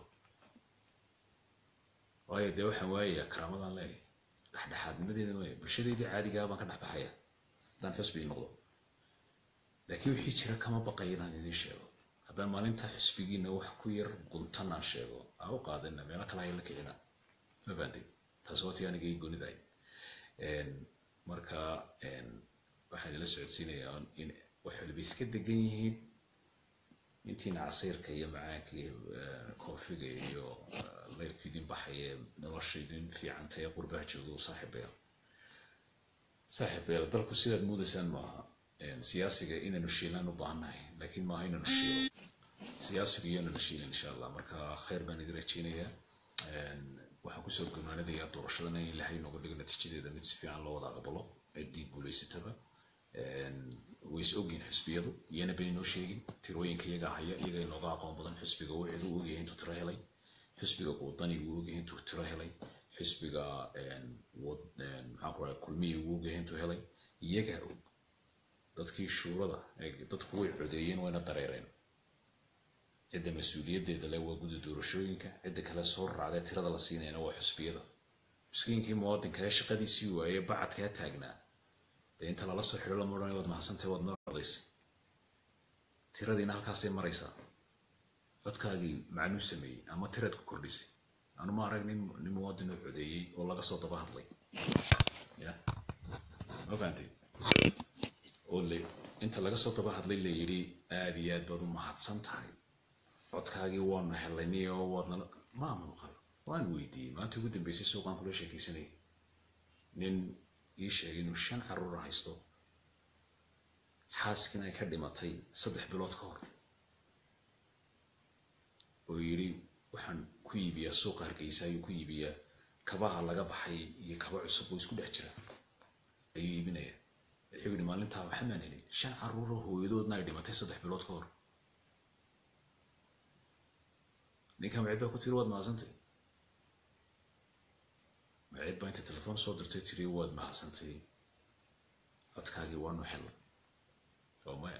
waayo dee waxaan waayayaa karaamadan leeyahay dhexdhexaadnimadeeda waaya bulshadeydii caadigaa baan ka dhex baxaya haddaan xisbi noqdo laakiin wixii jira kama baqaya inaan idiin sheego haddaan maalinta xisbigiina wax ku yar guntanaan sheego aa u qaadana meelo kale haya la kicina ma fahantin taas waa tii aniga ii gonidahay marka waxaan idila socodsiinayaa in wax waliba iska degan yihiin intiina casiirka iyo macaanka iyo koofiga iyo leyrku idin baxaya nolosha idin fiicanta ee qurbaha jooga u saaxiibaya saaxiibaya dalku sidaad muudaysaan maaha siyaasiga inaynu shiilaan u baahannahay laakiin maaha inaynu shiilo siyaasiga iyo inaynu shiilin insha allah marka khayr baan idin rajeynayaa waxaan kusoo gurnaanadayaa doorashadana in ilaahay nooga dhigo natiijadeeda mid si fiican loo wada aqbalo ciddii guulaysataba way is ogyihin xisbiyadu iyana beni noo sheegin tirooyinka iyagaa haya iyaga inooga aqoon badan xisbiga wuxuu u ogyahay intuu tiro helay xisbiga wadaniga uu ogyahay intuu tiro helay xisbiga maxaan ku rahay kulmiya uu ogyahay intuu helay iyagaa og dadkii shuurada dadku way codeeyeen wayna dareereen cidda mas-uuliyaddeeda le waa gudda doorashooyinka cidda kale soo raacdee tirada la siinayna waa xisbiyada miskiinkii muwaadinka ee shaqadiisii waayey bacadkaa taagnaa dee inta lala soo xidho lama odhanay waad mahadsantahay waad noo codaysay tiradiina halkaasay maraysaa codkaagii macnuu sameeyey ama tiraad ku kordhisay anu ma arag nin nin muwaadin oo codeeyey oo laga soo daba hadlay ya ma fahantay oo le inta laga soo daba hadlay la yidhi aada iyo aad baad u mahadsan tahay codkaagii waanu helay oo waadna ma muuqal waan weydiiyey maanta ugu dambeysay suuqaan kula sheekaysanayay nin ii sheegay inuu shan caruura haysto xaaskiina ay ka dhimatay saddex bilood ka hor oo yidhi waxaan ku iibiyaa suuqa hargeysa ayuu ku iibiyaa kabaha laga baxay iyo kaba cusub oo isku dhex jira ayuu iibinaya wuxuu yidhi maalintaa waxa maan helin shan caruuro hooyadoodna ay dhimatay saddex bilood ka hor ninkan macid baa ku tiri waad mahadsantay macid baa inta telefoon soo dirtay tiri waad mahadsantay codkaagii waanu helay oo maya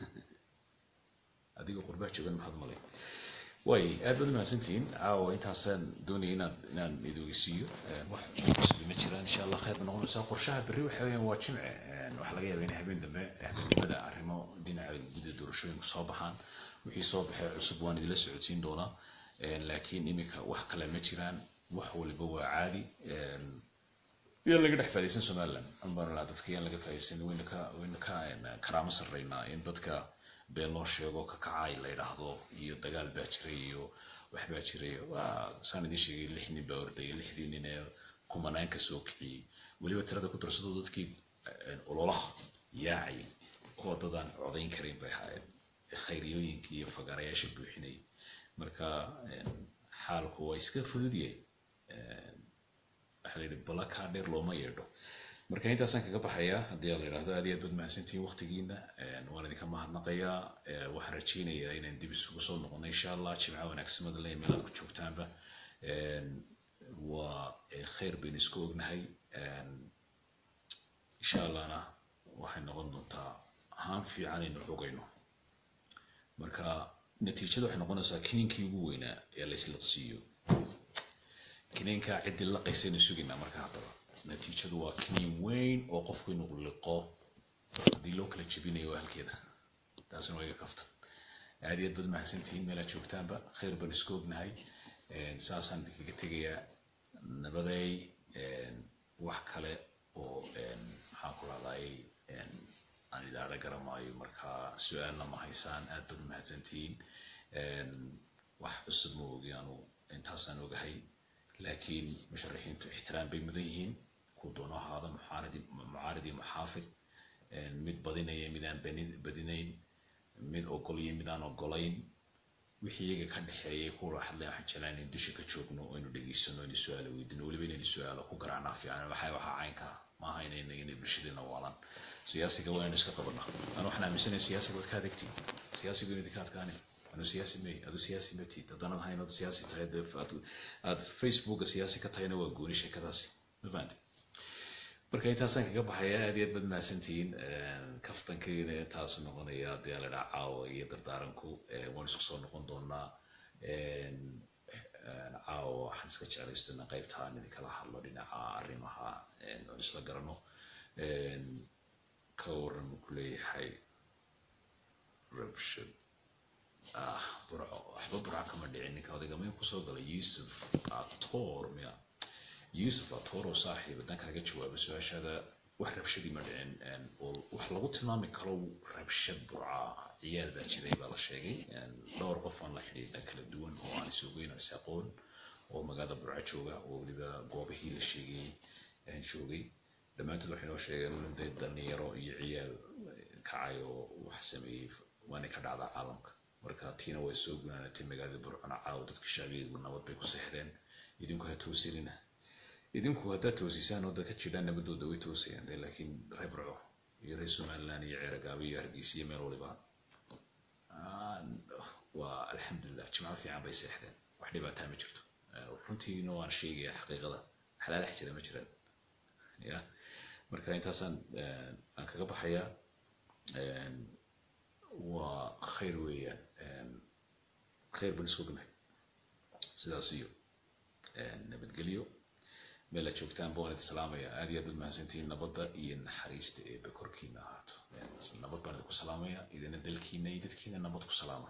adiga qurbaa joogan maxaad malay way aad baad umahadsantihiin caawa intaasaan doonaya inaad inaan idogeysiiyo wax cusbi ma jiraan insha allah khayr ba noqonaysaa qorshaha berri waxa weeyaan waa jimce waxaa laga yaaba in habeen dambe habeenimada arrimo dhinaca gudda doorashooyinka soo baxaan wixii soo baxay cusub waan idila socodsiin doonaa laakiin iminka wax kale ma jiraan wax waliba waa caadi yaan laga dhex faadaysan somaliland anbaa dadka yaan laga faadaysan wayna ka wayna ka karaamo sarreynaa in dadka been loo sheego ka kacay la yidhaahdo iyo dagaal baa jiray iyo wax baa jiray waa saan idiin sheegay lix nin baa ordayay lixdii nin ee kumanaan ka soo kiciyey weliba tirada ku darsado dadkii ololaha yaacay oo dadaan codayn karin bay ahaayeen khayriyooyinkii iyo fagaarayaasha buuxinayay marka xaalku waa iska fududyahay waxaa la yidhi bala kaa dheer looma yeedho marka intaasaan kaga baxayaa haddii la yidhahdo aad iyo aad baad mahadsantihiin waqtigiina waan idinka mahadnaqayaa waxaan rajeynayaa inaan dib isugu soo noqono insha allah jimca wanaagsamada le meelaad ku joogtaanba waa khayr baynu isku ognahay insha allahna waxay noqon doontaa ahaan fiican aynu xogayno marka natiijada waxay noqonaysaa kiniinkii ugu weynaa ee la isliqsiiyo kiniinkaa ciddii laqaysaynu sugaynaa marka haddaba natiijadu waa kiniin weyn oo qofku inuu liqo haddii loo kala jebinayo waa halkeeda taasina waa iga kaftan aad iyo aad baad mahadsantihiin meelaad joogtaanba khayr baan isku ognahay saasaan idinkaga tegayaa nabaday wax kale oo maxaan ku rahday aan idaara garamaayo marka su-aalna ma haysaan aad baad mahadsantihiin wax cusub ma ogi anu intaasaan ogahay laakiin musharaxiintu ixtiraam bay mudan yihiin kuwa doono ahaada mucaarad iyo muxaafid mid badinaya mid aan badinayn mid ogol iyo mid aan ogolayn wixii iyaga ka dhexeeyay kuwa hadlay waxaan jeclaan in dusha ka joogno oo aynu dhegeysano inay su-aalo weydino weliba inaynu su-aalo ku garaacnaa fiican waxay waxaa caynka maaha inayna inay bulshadeena waalan siyaasiga waa inaynu iska qabanaa aan waxaan aaminsanaya siyaasiga waad ka adegtiin siyaasigu inay ka adkaanin anu siyaasi may adu siyaasi ma tiid haddaanad hayn ood siyaasi tahay dee aad facebooka siyaasi ka tahayna waa gooni sheekadaasi ma fahanti marka intaasaan kaga baxaya aad iyo aad baad mahadsantihiin kaftankeena intaas noqonaya haddii aan la dhaha caawa iyo dardaaranku waan isku soo noqon doonaa caawa waxaan iska jeclaystana qaybtaan idinkala hadlo dhinaca arrimaha oon isla garano ka waran ku leeyahay rabshad ah burco waxba burco kama dhicin ninka odayga mayn kusoo galay yusuf ator miya yusuf ator oo saaxiib haddaan kaaga jawaabo su-aashaada wax rabshadii ma dhicin oo wax lagu tilmaami karo rabshad burca ciyaal baa jiray baa la sheegay dhowr qof aan la xidhiidha kala duwan oo aan isogeyn is aqoon oo magaalada burco jooga oo weliba goobihii la sheegay joogay dhammaantood waxay noo sheegeen dee dhalinyaro iyo ciyaal kacay oo wax sameeyey waana ka dhacdaa caalamka marka tiina way soo gunaanatay magaalada burcona caawa dadka shacbigeegu nabad bay ku seexdeen idinku ha toosinina idinku haddaad toosisaan oo dadka jidhaan nabadooda way toosayaan de laakiin reer burco iyo reer somaliland iyo ceeragaabo iyo hargeysa iyo meel waliba waa alxamdulilah jimco fiican bay seexdeen wax dhibaataa ma jirto runtiina waan sheegaya xaqiiqada xalaalax jira ma jiraan ya marka intaasaan aan kaga baxayaa waa khayr weeyaan khayr baan isku ognahay sidaas iyo nabadgelyo meel aad joogtaan baan idin salaamaya aad iyo aad baad mahadsantihiin nabadda iyo naxariista eeba korkiina ahaato nabad baan idinku salaamaya idina dalkiina iyo dadkiina nabad ku salaama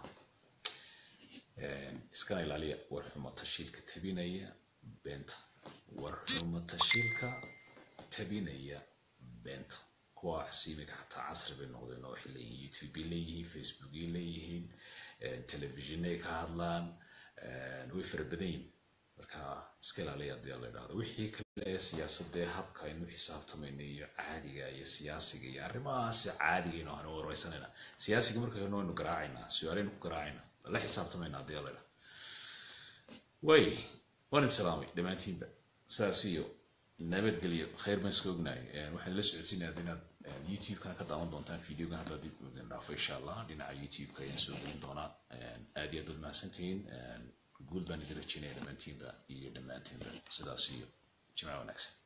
iskana ilaaliya war xumo tashiilka tabinaya beenta war xumo tashiilka tabinaya beenta kuwaas iminka xataa casri bay noqdeen oo waxay leeyihiin youtube bay leeyihiin facebook bay leeyihiin telefishinay ka hadlaan way fara badan yihin marka iska ilaaliya hadii la idhahdo wixii kale ee siyaasadee habka aynu xisaabtamayna iyo caadiga iyo siyaasiga iyo arrimahaas caadiga ahnu wareysanayna siyaasiga markaynu waynu garaacaynaa su-aaleynu ku garaacaynaa la xisaabtamayna hadii la idhahdo way waan idin salaamay dhammaantiinba sidaas iyo nabadgelyo khayr baan iska ognahay waxaan la socodsiinaya inaad youtube-kana ka daawan doontaan videogan haddaa dib idin dhaafo insha allah dhinaca youtube-ka ayaan soo gelin doonaa aad iyo aad baad mahadsantihiin guul baan idin rajeynaya dhammaantiinba iyo dhammaantiinba sidaas iyo jimca wanaagsan